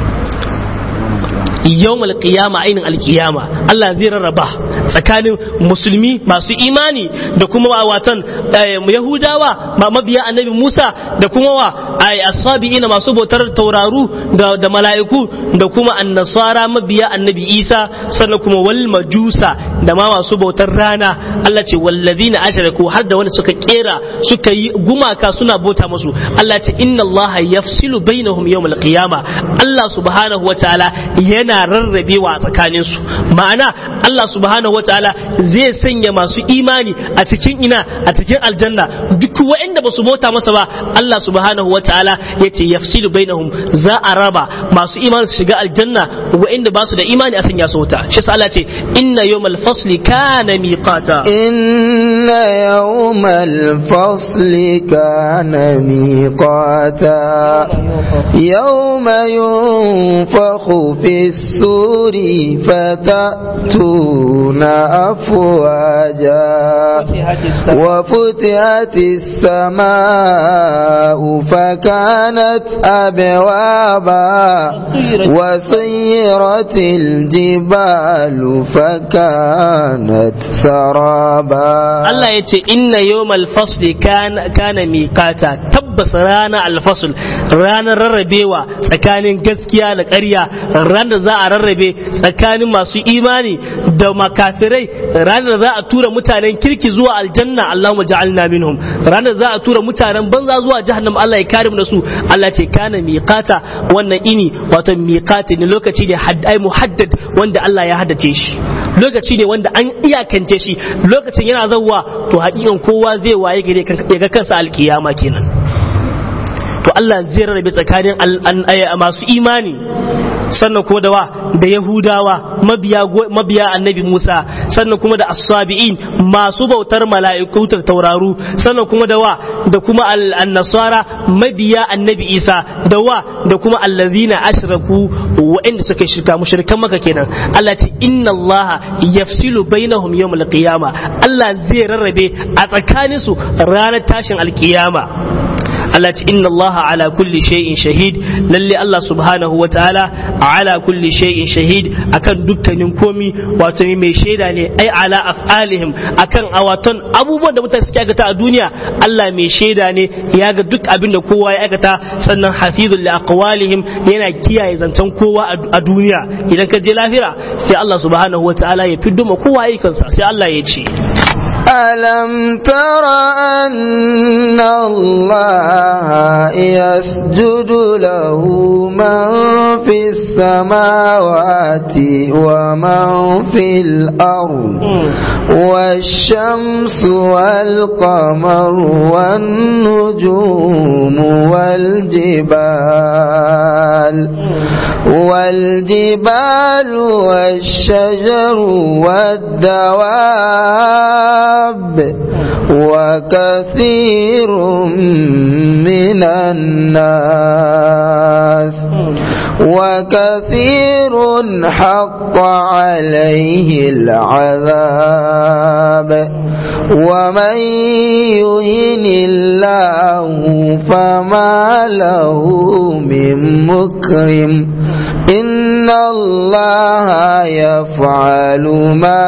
yawmal qiyama ainin alqiyama Allah zai rarraba tsakanin musulmi masu imani da kuma watan yahudawa mabiya annabi Musa da kuma wa asabi'ina masu bautar tauraru da, da mala'iku da kuma annasara mabiya annabi Isa sannan kuma wal majusa da ma masu bautar rana Allah ce wallazina ashraku har da wanda suka kera suka yi gumaka suna bauta musu Allah ce inna Allah yafsilu bainahum yawmal qiyama Allah subhanahu wataala yana rarrabewa a tsakanin su ma'ana Allah subhanahu wataala zai sanya masu imani a cikin ina a cikin aljanna duk waɗanda ba su bauta masa ba Allah subhanahu wataala yace yafsilu bainahum za a raba masu imani su shiga aljanna waɗanda ba su da imani a sanya su wuta shi sa Allah ce inna yawmal fasli kana miqata inna yawmal fasli kana miqata yawma yunfakhu fis suri fatatuna afwaja وفتحت السماء فكانت فكانت أبوابا وسيرت الجبال فكانت سرابا Allah ya ce inna yawmal fasli kana kana miqata tabbas rana alfasl ranar rarrabewa tsakanin gaskiya da ƙarya ranar da za a rarrabe tsakanin masu imani da makafirai ranar da za a tura mutanen kirki zuwa aljanna Allahumma ja'alna minhum ranar da za a tura mutanen banza zuwa jahannam Allah ya kare mu da su Allah ce kana miqata wannan ini wato miqati ne lokaci ne haddai muhaddad wanda Allah ya haddace shi lokaci ne wanda an iyakance shi lokacin yana zauwa to hakikan kowa zai waye gare ya ga kansa alkiyama kenan to Allah zai rarrabe tsakanin masu imani sannan kuma da wa da yahudawa mabiya mabiya annabi Musa sannan kuma da as-sabi'in masu bautar mala'iku ta tauraru sannan kuma da wa da kuma an-nasara mabiya annabi Isa da wa da kuma allazina ashraku wa'anda suka shirka mushrikan maka kenan Allah ce inna Allah yafsilu bainahum yawmal qiyama Allah zai rarrabe a tsakaninsu ranar tashin alkiyama Allah ce inna Allah ala kulli shay'in shahid lalle Allah subhanahu wa ta'ala ala kulli shay'in shahid akan dukkanin komi wato mai shaida ne ai ala af'alihim akan awaton abubuwan da mutane suke aikata a duniya Allah mai shaida ne ya ga duk abin da kowa ya aikata sannan hafizul li aqwalihim yana kiyaye zancen kowa a duniya idan ka je lafira sai Allah subhanahu wa ta'ala ya fiddo ma kowa aikansa sai Allah ya ce ألم تر أن الله يسجد له من في السماوات ومن في الأرض والشمس والقمر والنجوم والجبال والجبال والشجر والدواب وكثير من الناس وكثير حق عليه العذاب ومن يهن الله فما له من مكرم إن الله يفعل ما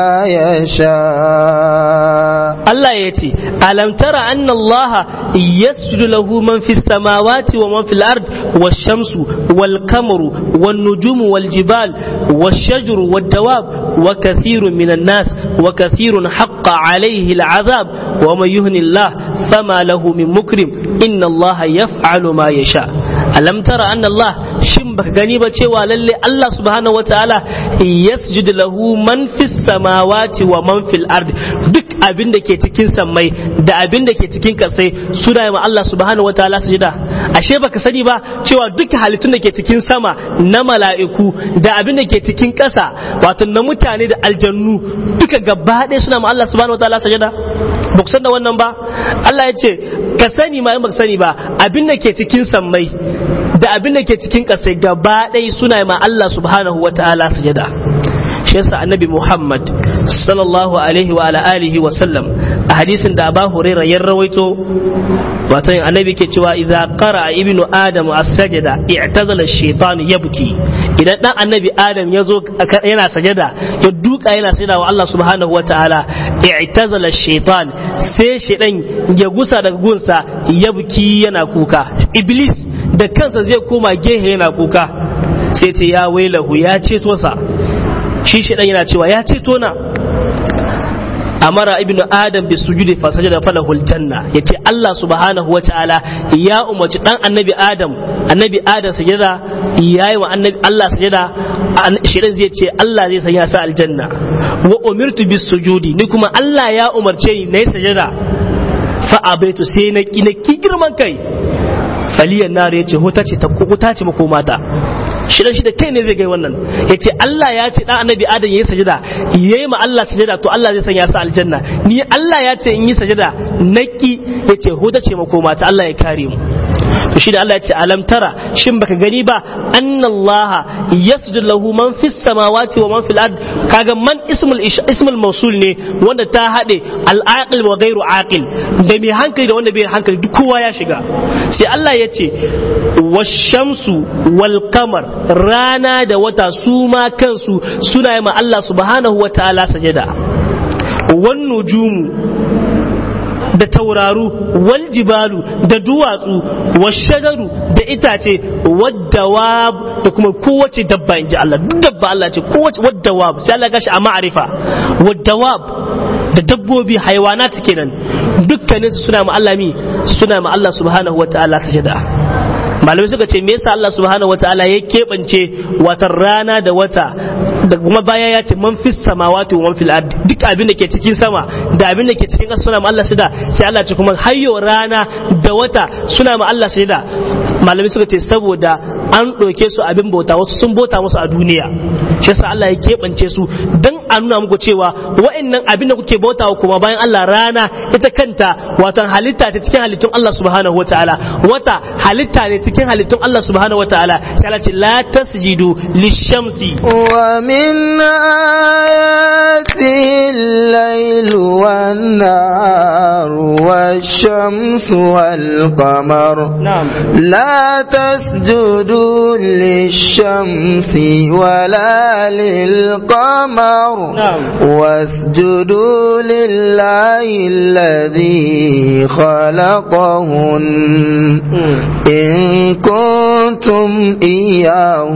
يشاء Allah ya ce, Alam tara anna Allah yasjudu lahu man fi samawati wa man fil ard wa shamsu wal kamaru wan nujumu wal jibal wash shajru wad dawab wa kathirun minan nas wa kathirun haqqa alayhi al azab wa man yuhni Allah fama lahu min mukrim inna Allah yaf'alu ma yasha alam tara anna Allah shin baka gani ba cewa lalle Allah subhanahu wataala yasjudu lahu man fis samawati wa man fil ard duk abin da ke cikin sammai da abin da ke cikin kasai suna ma Allah subhanahu wataala sujada ashe baka sani ba cewa duk halittun da ke cikin sama na mala'iku da abin da ke cikin ƙasa wato na mutane da aljannu duka gaba ɗaya suna ma Allah subhanahu wataala sujada ba ku san da wannan ba Allah ya ce ka sani ma in baka sani ba abin da ke cikin sammai da abin da ke cikin ƙasai gaba ɗaya suna ma Allah subhanahu wataala sujada shi yasa annabi Muhammad sallallahu alaihi wa alihi wa sallam a hadisin da Abu Hurairah ya rawaito wato annabi ke cewa idza qara ibnu adam as-sajda i'tazala ash-shaytan yabki idan dan annabi adam ya zo yana sajada ya duka yana sajada wa Allah subhanahu wataala i'tazala ash-shaytan sai shaydan ya gusa daga gunsa yabki yana kuka iblis da kansa zai koma gehe yana kuka sai ce ya wailahu ya ceto sa shi shi yana cewa ya ceto na amara ibnu adam bi sujudi fa sajada falahul janna yace Allah subhanahu wataala ya umarci dan annabi adam annabi adam sajada yayi wa annabi Allah sajada shirin zai ce Allah zai sanya sa aljanna wa umirtu bis sujudi ni kuma Allah ya umarce ni nayi sajada fa abaitu sai na ki girman kai faliyan nar yace hota ce ta kuta ce makomata shi shi da kai ne zai gai wannan ya ce Allah ya ce dan annabi adam ya yi sajada ya yi ma Allah sajada to Allah zai sanya sa aljanna ni Allah ya ce in yi sajada naki ya ce huta ce makoma ta Allah ya kare mu to shi da Allah ya ce alam tara shin baka gani ba annallaha yasjudu lahu man fis samawati wa man fil ard kaga man ismul ismul mawsul ne wanda ta hade al aqil wa ghairu aqil da mai hankali da wanda bai hankali duk kowa ya shiga sai Allah ya ce washamsu wal qamar rana da wata su ma kansu suna yi ma Allah subhanahu wa ta'ala sajada wan nujumu da tauraru wal jibalu da duwatsu washadaru da itace waddawab da kuma kowace dabba in ji Allah duk dabba Allah ce kowace waddawab sai Allah gashi a ma'arifa waddawab da dabbobi haiwanat kenan dukkanin su suna ma Allah mi suna ma Allah subhanahu wa ta'ala sajada malamai suka ce me yasa Allah subhanahu wa ta'ala ya keɓance watan rana da wata da kuma baya ya ce man fis samawati wa man fil ard duk abin da ke cikin sama da abin da ke cikin ƙasa suna ma Allah shida sai Allah ce kuma hayyo rana da wata suna ma Allah shida malamai suka ce saboda an ɗauke su abin bauta wasu sun bauta musu a duniya shi yasa Allah ya keɓance su dan a nuna muku cewa wa'annan abin da kuke bautawa kuma bayan Allah rana ita kanta watan halitta ce cikin halittun Allah subhanahu wa ta'ala wata halitta ne cikin halittun Allah subhanahu wa ta'ala sai Allah ce la tasjidu lishamsi ومن آياته الليل والنهار والشمس والقمر na'am لا تسجدوا للشمس ولا للقمر نعم. واسجدوا لله الذي خلقهن إن كنتم إياه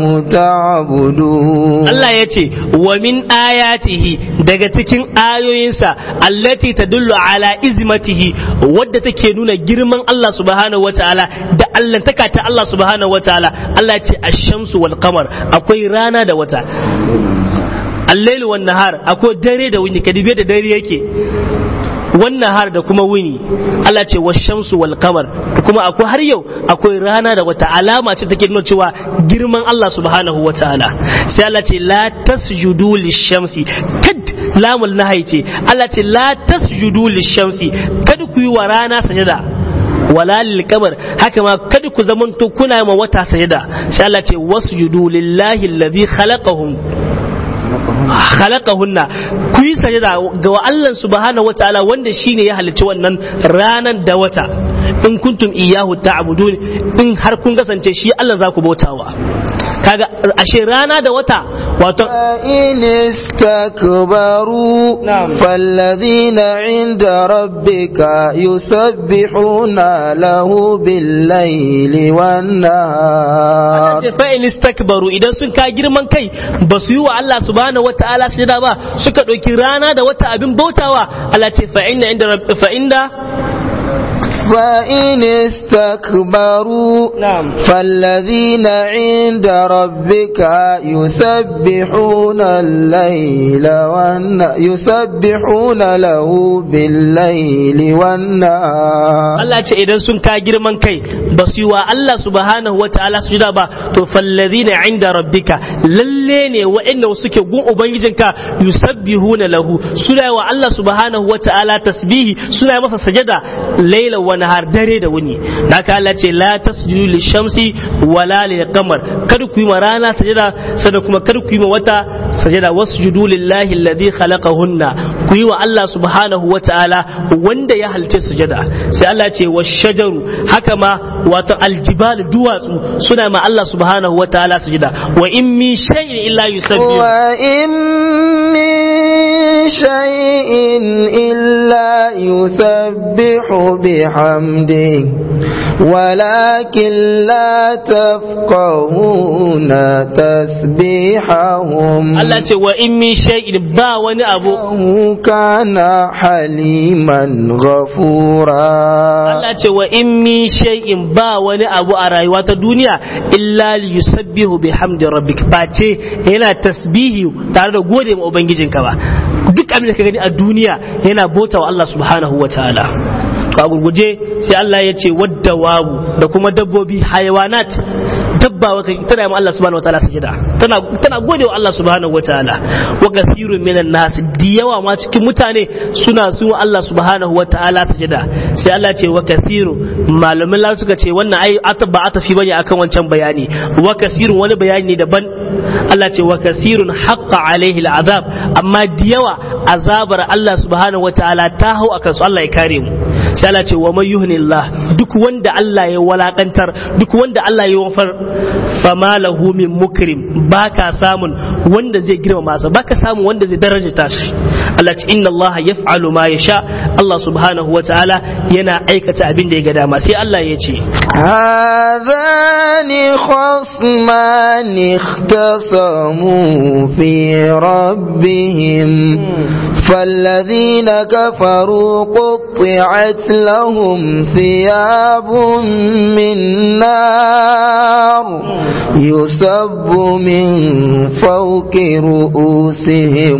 تعبدون Allah ya ce wa min ayatihi daga cikin ayoyinsa allati tadullu ala izmatihi wadda take nuna girman Allah subhanahu wataala da allantaka ta Allah subhanahu wataala Allah ya ce ash-shamsu wal qamar akwai rana da wata al-lail wan nahar akwai dare da wuni kadibe da dare yake wannan har da kuma wuni Allah ce wa shamsu wal qamar kuma akwai har yau akwai rana da wata alama ce take nuna cewa girman Allah subhanahu wa ta'ala sai Allah ce la tasjudu lishamsi kad lamul nahai ce Allah ce la tasjudu lishamsi kad ku yi wa rana sajada wala lil qamar haka ma kada ku zamanto kuna ma wata sajada sai Allah ce wasjudu lillahi alladhi khalaqahum khalaqahunna ku yi sajada ga wa Allah subhanahu wataala wanda shine ya halicci wannan ranan da wata in kuntum iyyahu ta'budun in har kun kasance shi Allah za ku bautawa kaga ashe rana da wata wato فإن استكبروا نعم. فالذين عند ربك يسبحون له بالليل والنهار ce fa in istakbaru idan sun ka girman kai ba su yi wa Allah subhanahu wataala sujada ba suka ɗauki rana da wata abin bautawa Allah ce fa inna inda rabb- fa inda فإن استكبروا نعم فالذين عند ربك يسبحون الليل والن... يسبحون له بالليل والنهار Allah ce idan sun ka girman kai ba su yi wa Allah subhanahu wa ta'ala su ba to fallazina inda rabbika lalle ne wa'anda suke gun ubangijinka yusabbihuna lahu suna yi wa Allah subhanahu wa ta'ala tasbihi suna yi masa sajada laila wa nahar dare da wuni haka Allah ce la tasjudu lishamsi wala lil qamar kada ku yi ma rana sajada sannan kuma kada ku yi ma wata sajada wasjudu lillahi alladhi khalaqahunna ku yi wa Allah subhanahu wa ta'ala wanda ya halice sujada sai Allah ce wa shajaru haka ma wato aljibal duwatsu suna ma Allah subhanahu wa ta'ala sujada wa in min shay'in illa yusabbihu وإن من شيء إلا يسبح بحمده ولكن لا تفقهون تسبيحهم Allah ce wa in min shay'in ba wani abu إنه كان حليما غفورا Allah ce wa in min shay'in ba wani abu a rayuwa ta duniya illa li yusabbihu bihamdi rabbik face yana tasbihi tare da gode ma ubangijinka ba duk abin da ka gani a duniya yana bauta wa Allah subhanahu wa ta'ala to a gurguje sai Allah ya ce wadda wawu da kuma dabbobi hayawanat dabba wata tana yi Allah subhanahu wataala sujada tana tana gode wa Allah subhanahu wataala wa kathirun minan nas da yawa ma cikin mutane suna su Allah subhanahu wataala sujada sai Allah ce wa kathiru malamin Allah suka ce wannan ai ba a tafi bane akan wancan bayani wa kasirun wani bayani ne daban Allah ce wa kasirun haqqa alaihi al'azab amma da yawa azabar Allah subhanahu wataala ta hau akan su Allah ya kare mu sai Allah ce wa man yuhnillah duk wanda Allah ya walakantar duk wanda Allah ya wafar fama lahu min mukrim baka samun wanda zai girmama sa baka samun wanda zai daraja shi Allah ce inna Allah yaf'alu ma yasha Allah subhanahu wataala yana aikata abin da ya ga dama sai Allah ya ce هذان خصمان اختصموا في ربهم فالذين كفروا قطعت لهم ثياب من نار يصب من فوق رؤوسهم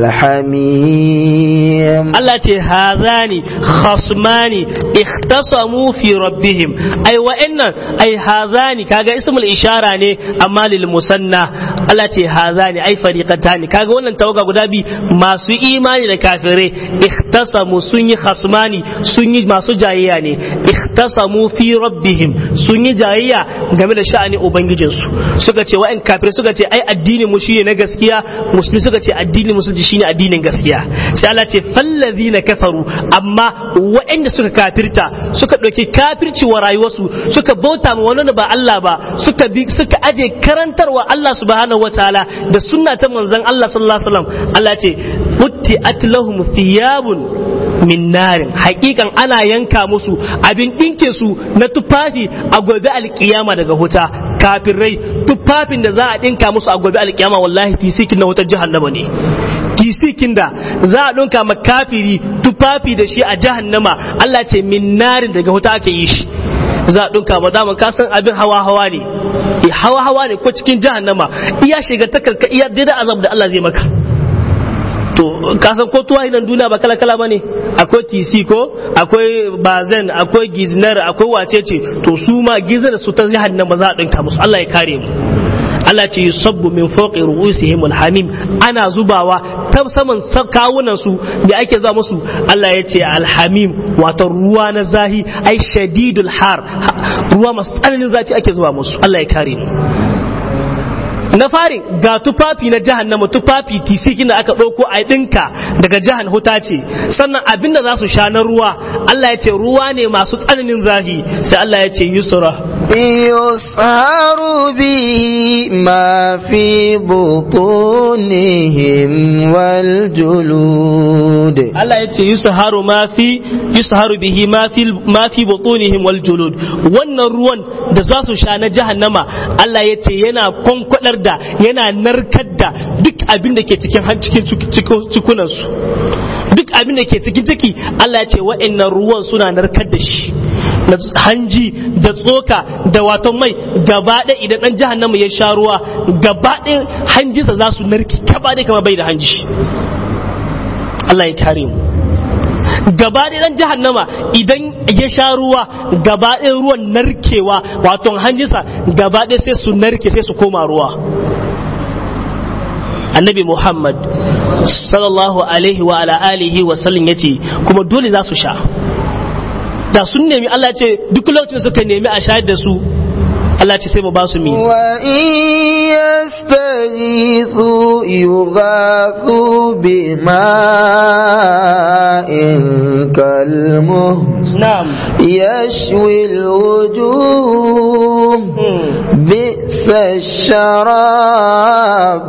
الحميم Allah ce hazani khasmani ikhtasamu fi rabbihim ai wa'annan ai hazani kaga ismul ishara ne amma lil musanna Allah ce hazani ai fariqatani kaga wannan tawaga guda bi masu imani da kafirai ikhtasamu sun yi khasmani sun yi masu jayayya ne ikhtasamu fi rabbihim sun yi jayayya game da sha'ani ubangijinsu suka ce wa'an kafirai suka ce ai addinin mu shine na gaskiya musulmi suka ce addinin musulunci shine addinin gaskiya sai Allah ce fallazina kafaru amma waɗanda suka kafirta suka ɗauki kafirci wa rayuwarsu suka bauta ma wani ba Allah ba suka bi suka aje karantarwa Allah subhanahu wataala da sunna ta manzon Allah sallallahu alaihi wasallam Allah ce utti'at lahum thiyabun min narin hakikan ana yanka musu abin ɗinke su na tufafi a gobe alkiyama daga huta kafirai tufafin da za a ɗinka musu a gobe alkiyama wallahi tisikin na wutar jahannama ne tisikin da za a ɗinka ma kafiri tufafi da shi a jahannama Allah ce min narin daga huta aka yi shi za a ɗinka ma daman ka san abin hawa hawa ne hawa hawa ne ko cikin jahannama iya shiga takarka iya daidai azab da Allah zai maka to kasan ko tuwa nan duniya ba kala kala ba ne akwai tc ko akwai bazen akwai giznar akwai wacece to su ma giznar su ta jihar nan ba za a ɗinka musu Allah ya kare mu Allah ce yusabbu min fawqi ru'usihim alhamim ana zubawa ta saman kawunan su da ake za musu Allah ya ce alhamim wato ruwa na zahi ai shadidul har ruwa masu tsananin zafi ake zuba musu Allah ya kare mu na farin ga tufafi na jahannama tufafi tisikin da aka ɗauko a ɗinka daga jahan huta ce sannan abin da za su sha na ruwa Allah ya ce ruwa ne masu tsananin zafi sai Allah ya ce yusra يسهر به ما في بطونهم والجلود Allah ya ce yusharu ma fi yusharu bihi ma fi ma fi butunihim wal julud wannan ruwan da za su sha na jahannama Allah ya ce yana kwankwadar da yana narkar da duk abin da ke cikin cikin cikunan su duk abin da ke cikin ciki Allah ya ce wa'annan ruwan suna narkar da shi na hanji da tsoka da wato mai gaba ɗaya idan ɗan jahannama ya sha ruwa gaba ɗaya hanjinsa za su narki gaba ɗaya kama bai da hanji Allah ya kare mu gaba ɗaya ɗan jahannama idan ya sha ruwa gaba ɗaya ruwan narkewa wato hanjinsa gaba ɗaya sai su narke sai su koma ruwa annabi muhammad sallallahu alaihi wa ala alihi wa sallam yace kuma dole za su sha da sun nemi Allah ce duk lokacin suka nemi a shayar da su Allah ce sai mu ba su mi wa in yastaghithu yughathu bima'in kalmuh na'am يشوي الوجوه بئس الشراب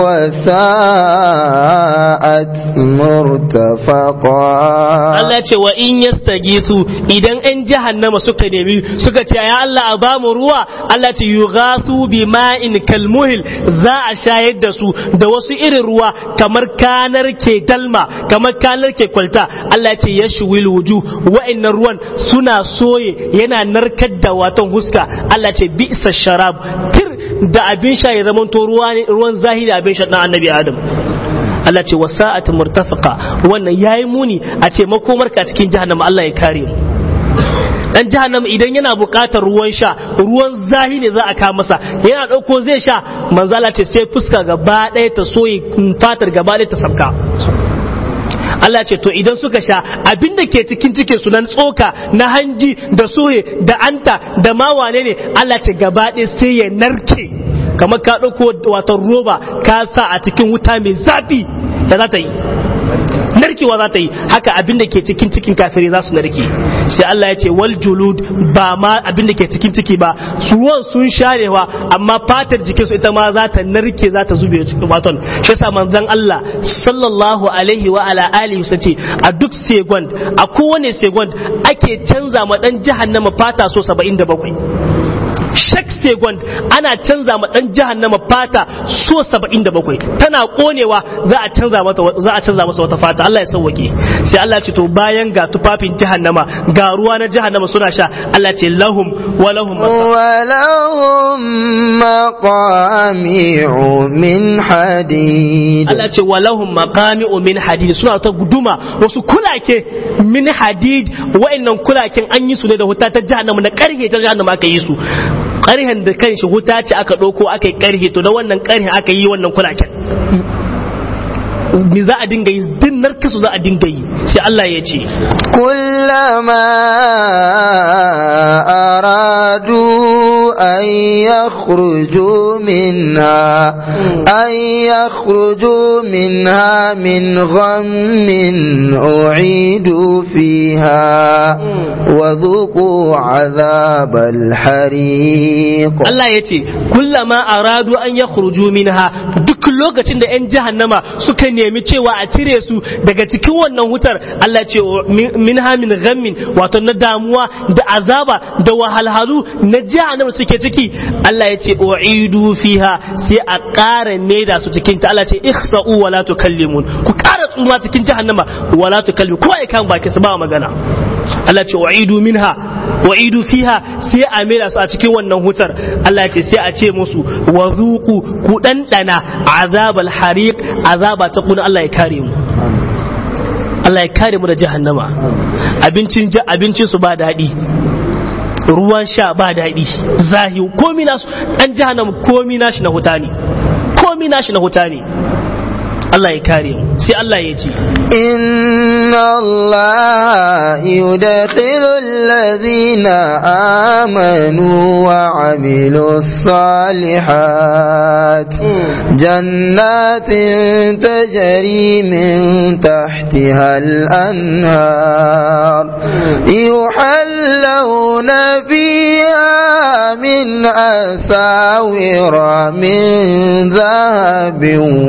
وساءت مرتفقا Allah ce wa in yastagisu idan 'yan jahannama suka nemi suka ce ya Allah a ba mu ruwa Allah ce yughathu bima'in kalmuhil za a shayar da su da wasu irin ruwa kamar kanar ke dalma kamar kanar ke kwalta Allah ce yashwil wujuh wa'annan ruwan suna soye yana narkar da watan huska Allah ce bisa sharab tir da abin sha ya zama to ruwan zahiri abin sha dan annabi Adam Allah ce wasa'at murtafaqa wannan yayi muni a ce makomar ka cikin jahannama Allah ya kare mu dan jahannama idan yana buƙatar ruwan sha ruwan zahi ne za a kawo masa yana ɗauko zai sha manzala ce sai fuska gaba ɗaya ta soye fatar gaba ɗaya ta sabka Allah ce to idan suka sha abin da ke cikin cikin su nan tsoka na hanji da soye da anta da ma wane ne Allah ce gaba ɗaya sai ya narke kamar ka ɗauko wato roba ka sa a cikin wuta mai zafi da za ta yi narkewa za ta yi haka abin da ke cikin cikin kafiri za su narke sai Allah ya ce wal julud ba ma abin da ke cikin ciki ba ruwan sun sharewa amma fatar jikinsu ita ma za ta narke za ta zube cikin baton shi yasa manzon Allah sallallahu alaihi wa ala alihi sa ce a duk second a kowane second ake canza ma dan jahannama fata so 77 shak second ana canza ma dan jahannama fata so 77 tana konewa za a canza mata za a canza masa wata fata Allah ya sauwake sai Allah ce to bayan ga tufafin jahannama ga ruwa na jahannama suna sha Allah ce lahum wa lahum ولهم مقامع من حديد Allah ce wa lahum maqami'u min hadid suna ta guduma wasu kulake min hadid wa'annan kulaken an yi su ne da wuta ta jahannama na karhe ta jahannama aka yi su karhen da kanshi wuta ce aka ɗauko aka yi karhe to da wannan karhen aka yi wannan kulaken me za a dinga yi din narkasu za a dinga yi sai Allah ya ce كلما أرادوا أن يخرجوا منها أن يخرجوا منها من غم أعيدوا فيها وذوقوا عذاب الحريق Allah ya ce kullama aradu an ya minha duk lokacin da 'yan jahannama suka nemi cewa a cire su daga cikin wannan wutar Allah ce minha min ghammin wato na damuwa da azaba da wahalhalu na jahannama suke ciki Allah ya ce u'idu fiha sai a ƙara maida su cikin ta Allah ce ihsa'u wa la tukallimun ku ƙara tsuma cikin jahannama wa la tukallimun kowa ya kan baki su ba magana Allah ce u'idu minha u'idu fiha sai a maida su a cikin wannan wutar Allah ya ce sai a ce musu wa zuqu ku dandana azabal hariq azaba ta kuna Allah ya kare mu Allah ya kare mu da jahannama abincin abincin su ba daɗi ruwan sha ba daɗi zahi komi nasu dan jahannama komi nashi na huta ne komi nashi na huta ne Allah ya kare mu sai Allah ya ce إن الله يدخل الذين آمنوا وعملوا الصالحات جنات تجري من تحتها الأنهار يحلون فيها من أساور من ذهب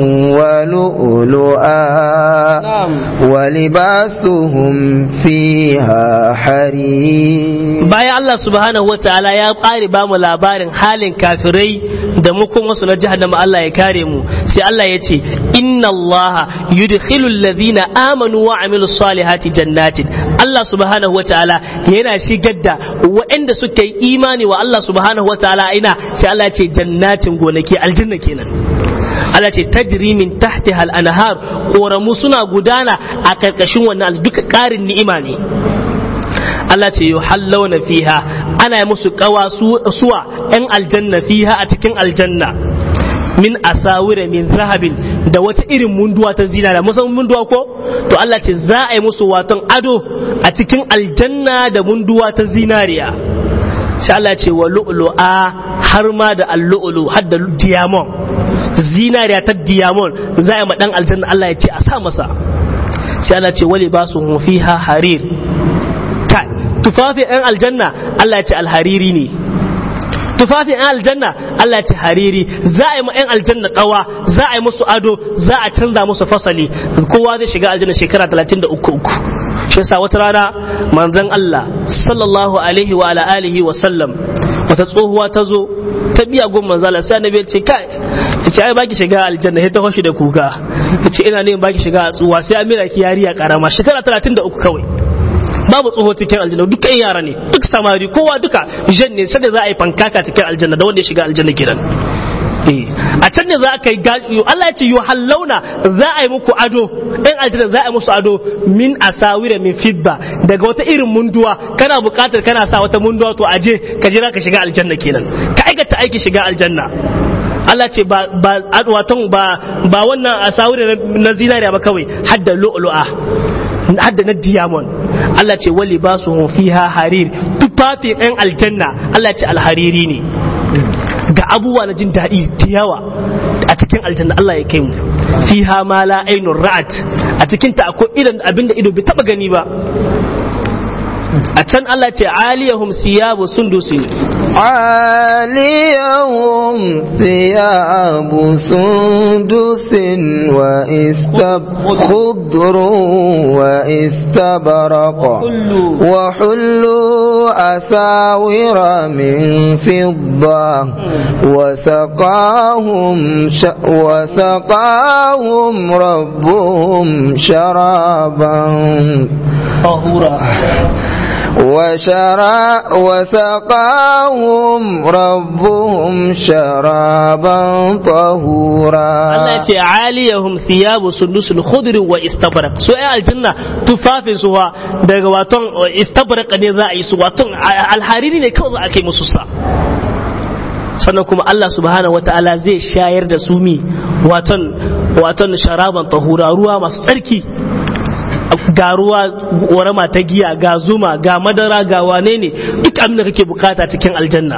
ولؤلؤا ولباسهم فيها حرير bayan Allah subhanahu wa ta'ala ya ƙare ba mu labarin halin kafirai da mu kuma su na jahannama Allah ya kare mu sai Allah ya ce inna Allah yudkhilul ladhina amanu wa amilus salihati jannatin Allah subhanahu wa ta'ala yana shigar da waɗanda suka yi imani wa Allah subhanahu wa ta'ala ina sai Allah ya ce jannatin gonaki aljanna kenan Allah ce tajri min tahti hal anhar koramu suna gudana a karkashin wannan duka ƙarin ni'ima ne Allah ce yuhallawna fiha ana yi musu kawa suwa yan aljanna fiha a cikin aljanna min asawira min zahabin da wata irin munduwa ta zinara musan munduwa ko to Allah ce za a yi musu waton ado a cikin aljanna da munduwa ta zinariya sai Allah ce wa lu'lu'a har ma da al-lu'lu har da diamond zinariya ta diamond za a yi ma dan aljanna Allah ya ce a sa masa sai Allah ce wali ba su fiha harir kai tufafin yan aljanna Allah ya ce alhariri ne tufafin yan aljanna Allah ya ce hariri za a yi ma yan aljanna kawa za a yi musu ado za a canza musu fasali kowa zai shiga aljanna shekara 33 uku shi yasa wata rana manzon Allah sallallahu alaihi wa ala alihi wa sallam wata tsohuwa ta zo ta biya gun manzala sai annabi ya ce kai ya ce ai baki shiga aljanna sai ta hoshi da kuka ya ce ina ne baki shiga a tsuwa sai amira ki yariya karama shekara 33 kawai babu tsoho cikin aljanna dukkan yara ne duk samari kowa duka jan ne sai da za a yi fankaka cikin aljanna da wanda ya shiga aljanna kenan a can ne za ka yi Allah ya ce yuhallauna za a yi muku ado ɗan aljanna za a yi musu ado min asawira min fidda daga wata irin munduwa kana buƙatar kana sa wata munduwa to aje ka jira ka shiga aljanna kenan ka aikata aiki shiga aljanna Allah ce ba ba waton ba ba wannan asawira na zinariya ba kawai hadda lu'lu'a hadda na diamond Allah ce wali ba su fiha harir tufafin ɗan aljanna Allah ce alhariri ne ga abubuwa na jin daɗi da yawa a cikin aljanna Allah ya kai mu fiha ma la ainun ra'at a cikin ta akwai irin abinda ido bai taba gani ba a can Allah ce aliyahum siyabu sundusi عاليهم ثياب سندس وإستب خضر واستبرق وحلوا أساور من فضة وسقاهم ش... وسقاهم ربهم شرابا طهورا وشرا وسقاهم ربهم شرابا طهورا Allah ya ce aliyahum thiyabu sundusul khudr wa istabraq so ai aljanna tufafin su wa daga waton istabraq ne za a yi su waton alhariri ne kawai za a kai musu sa sannan kuma Allah subhanahu wata'ala zai shayar da su mi waton waton sharaban tahura ruwa masu tsarki ga ruwa warama ta giya ga zuma ga madara ga wane ne duk abin da kake bukata cikin aljanna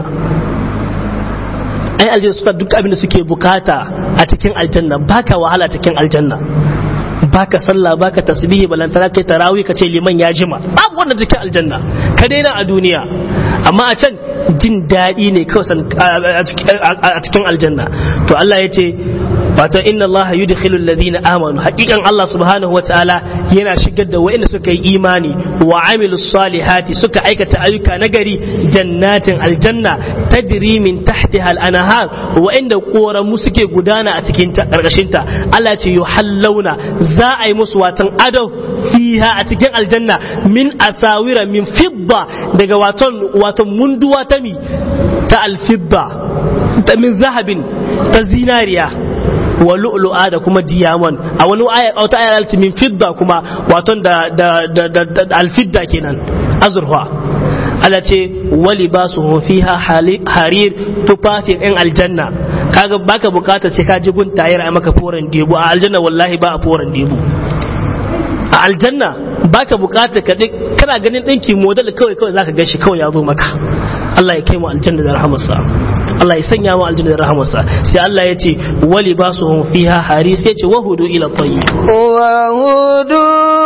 ai aljanna suka duk abin da suke bukata a cikin aljanna baka wahala cikin aljanna baka sallah baka tasbihi balantana kai tarawih ka ce liman ya jima babu wannan cikin aljanna ka daina a duniya amma a can jin daɗi ne kawai a cikin aljanna to Allah ya ce wato inna Allah yudkhilu alladhina amanu haqiqan Allah subhanahu wataala yana shigar da wa'anda suka yi imani wa amilu salihati suka aikata ayyuka nagari jannatin aljanna tajri min tahtiha al-anhar wa'anda koramu suke gudana a cikin ta karkashin ta Allah ce yuhallawna za a yi musu watan ado fiha a cikin aljanna min asawira min fidda daga waton waton munduwa ta mi ta alfidda ta min zahabin ta zinariya wa lu'lu'a da kuma diyaman a wani aya wata aya alti min fidda kuma waton da da da, da, da alfidda kenan azurfa Allah ce wali ba su fiha harir tufafin ɗin aljanna kaga baka bukata sai ka ji gun tayar a maka foran debu a aljanna wallahi ba a foran debu a aljanna baka bukata ka kana ganin ɗinki model kawai kawai zaka gan shi kawai ya zo maka Allah ya kai mu aljanna da rahamarsa Allah ya sanya mu aljanna da rahamarsa sai Allah ya ce wali ba su fiha hari sai ya ce wahudu ila tayyib wahudu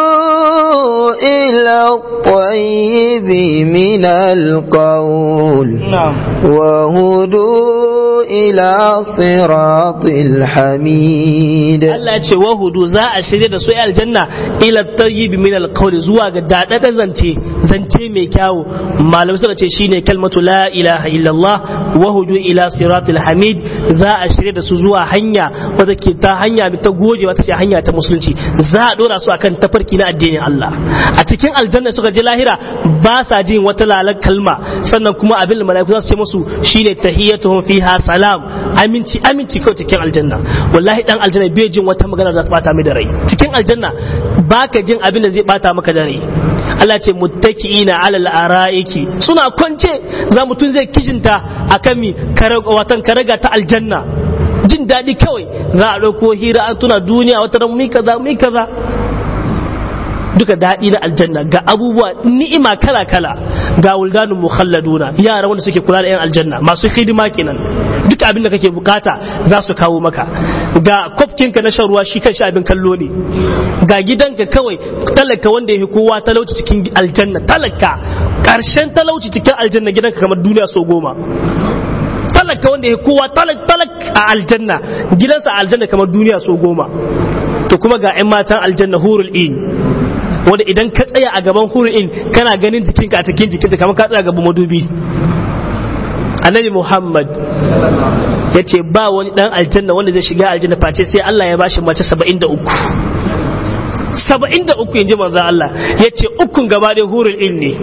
ila tayyib min alqawl wahudu ila siratil hamid Allah ya ce wahudu za a shirye da su aljanna ila tayyib min alqawl zuwa ga dadadan zance zance mai kyawu malamai suka ce shine kalmatu la ilaha illallah wahudu ila siratul hamid za a shirye da su zuwa hanya wadda ke ta hanya ta goje wata ce hanya ta musulunci za a dora su akan tafarki na addinin Allah a cikin aljanna suka je lahira ba sa jin wata lalar kalma sannan kuma abin da malaiku za su ce musu shine tahiyyatuhum fiha salam aminci aminci kawai cikin aljanna wallahi dan aljanna bai jin wata magana za ta bata mai da rai cikin aljanna baka jin abin da zai bata maka da rai Allah ce muttaki'ina alal ara'iki suna kwance za mutum zai kijinta akan mi watan karaga ta aljanna jin daɗi kawai za a ɗauko hira an tuna duniya wata ran mi kaza mi kaza duka daɗi na aljanna ga abubuwa ni'ima kala kala ga wuldanun mukhalladuna yara wanda suke kula da yan aljanna masu hidima kenan duk abin da kake bukata za su kawo maka ga kwafkinka na shan ruwa shi kan abin kallo ne ga gidanka kawai talaka wanda ya kowa talauci cikin aljanna talaka karshen talauci cikin aljanna gidanka kamar duniya so goma talaka wanda ya kowa talak a aljanna gidansa a aljanna kamar duniya so goma to kuma ga 'yan matan aljanna hurul in wanda idan ka tsaya a gaban hurul in kana ganin jikinka a cikin jikinka kamar ka tsaya gaban madubi annabi muhammad ya ce ba wani dan aljanna wanda zai shiga aljanna face sai Allah ya bashi mace saba'in da uku saba'in da uku yanzu manzo Allah ya ce ukun gaba ɗaya hurul in ne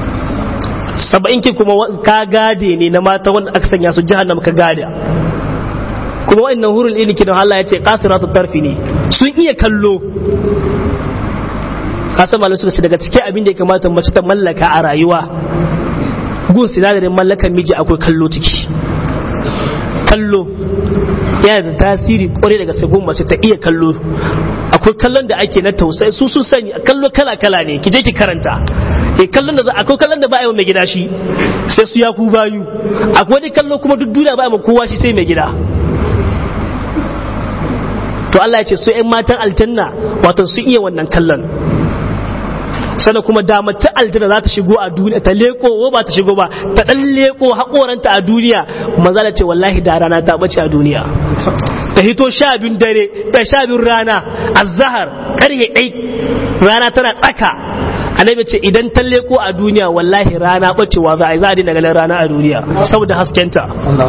saba'in ki kuma ka gade ne na mata wanda aka sanya su jahannama ka gada kuma wa'annan hurul ilmi kidan Allah ya ce qasiratu tarfi ne sun iya kallo kasan malamai suka ce daga cikin abin da ya kamata mace ta mallaka a rayuwa gun sinadarin mallakan miji akwai kallo ciki kallo yana da tasiri kwarai daga sabon mace ta iya kallo akwai kallon da ake na tausayi su sun sani kallo kala kala ne ki je ki karanta e kallon da akwai kallon da ba a yi mai gida shi sai su ya ku bayu akwai wani kallo kuma duk duniya ba a kowa shi sai mai gida to Allah ya ce su 'yan matan aljanna wato sun iya wannan kallon sannan kuma da mace aljanna za ta shigo a duniya ta leko ko ba ta shigo ba ta dan leko hakoranta a duniya maza ce wallahi da rana ta bace a duniya ta hito sha biyun dare da sha biyun rana azhar karye dai rana tana tsaka annabi ce idan ta leko a duniya wallahi rana bacewa za a yi za a dina ganin rana a duniya saboda haskenta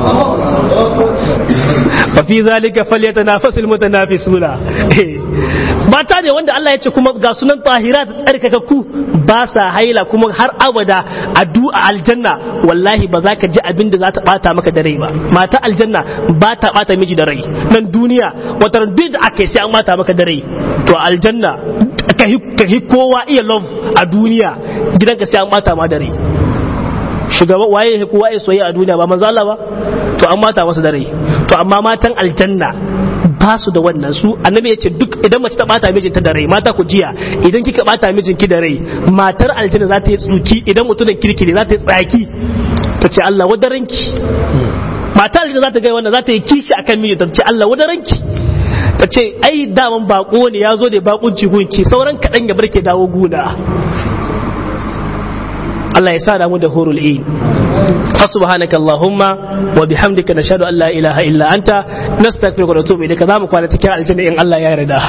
fa fi zalika falyatanafasul mutanafisuna mata ne wanda Allah ya ce kuma ga sunan tahira da tsarkakakku ba sa haila kuma har abada a du'a aljanna wallahi ba za ka ji abin da za ta bata maka da rai ba mata aljanna ba ta bata miji da rai nan duniya wata duk da aka sai an bata maka da rai to aljanna ka hi kowa iya love a duniya gidanka sai an bata ma da rai shugaba waye kowa ya soyayya a duniya ba manzo Allah ba to an mata masa da rai to amma matan aljanna ba su da wannan su annabi ya ce duk idan mace ta bata mijinta da rai mata ku jiya idan kika bata mijinki da rai matar aljanna za ta yi tsuki idan mutumin kirki ne za ta yi tsaki ta ce Allah wadaranki matar aljanna za ta ga wannan za ta yi kishi akan mijinta ta ce Allah wadaranki ta ce ai daman bako ne ya zo da bakunci gunki sauran kaɗan ya barke dawo guna Allah ya sa mu da horul in فسبحانك اللهم وبحمدك نشهد ان لا اله الا انت نستغفرك ونتوب اليك za mu kwana cikin aljanna in Allah ya yarda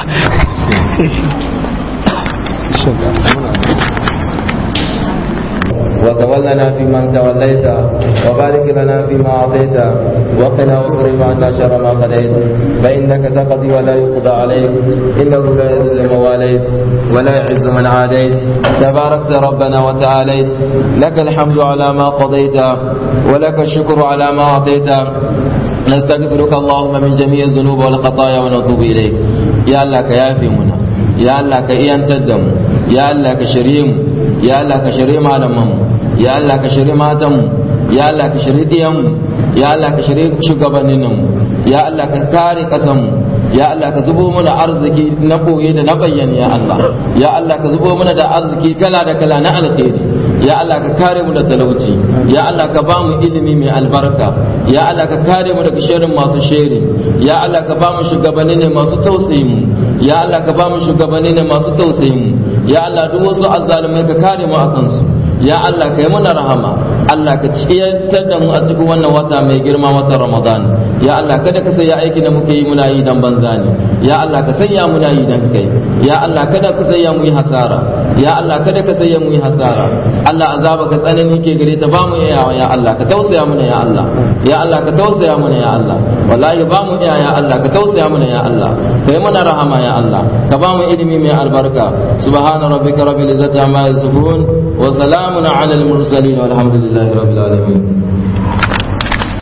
وتولنا فيمن توليت وبارك لنا فيما اعطيت وقنا واصرف عنا شر ما قضيت فانك تقضي ولا يقضى عليك انه لا يذل من واليت ولا يعز من عاديت تباركت ربنا وتعاليت لك الحمد على ما قضيت ولك الشكر على ما اعطيت نستغفرك اللهم من جميع الذنوب والخطايا ونتوب اليك يا الله كيافي منا يا الله كإيانتدم يا الله كشريم ya Allah ka shirye malamanmu ya Allah ka shirye matanmu ya Allah ka shirye diyanmu ya Allah ka shirye shugabanninmu ya Allah ka kare kasanmu ya Allah ka zubo mana arziki na boye da na bayyana ya Allah ya Allah ka zubo mana da arziki kala da kala na alkhairi ya Allah ka kare mu da talauci ya Allah ka ba mu ilimi mai albarka ya Allah ka kare mu daga shirin masu sheri ya Allah ka ba mu shugabanni ne masu tausayi mu ya Allah ka ba mu shugabanni ne masu tausayi mu ya Allah duk wasu azzalumai ka kare mu akan su ya Allah ka yi mana rahama Allah ka ciyantar da mu a cikin wannan wata mai girma watan Ramadan ya Allah kada ka sanya aiki da muke yi muna yi dan banza ne ya Allah ka sanya muna yi dan kai ya Allah kada ka sanya mu yi hasara ya Allah kada ka sanya mu yi hasara Allah azaba ka tsanani ke gare ta ba mu iyawa ya Allah ka tausaya mana ya Allah ya Allah ka tausaya mana ya Allah wallahi ba mu iya ya Allah ka tausaya mana ya Allah ka yi mana rahama ya Allah ka ba mu ilimi mai albarka subhana rabbika rabbil izzati amma yasifun wa salamun ala al mursalin walhamdulillahi rabbil alamin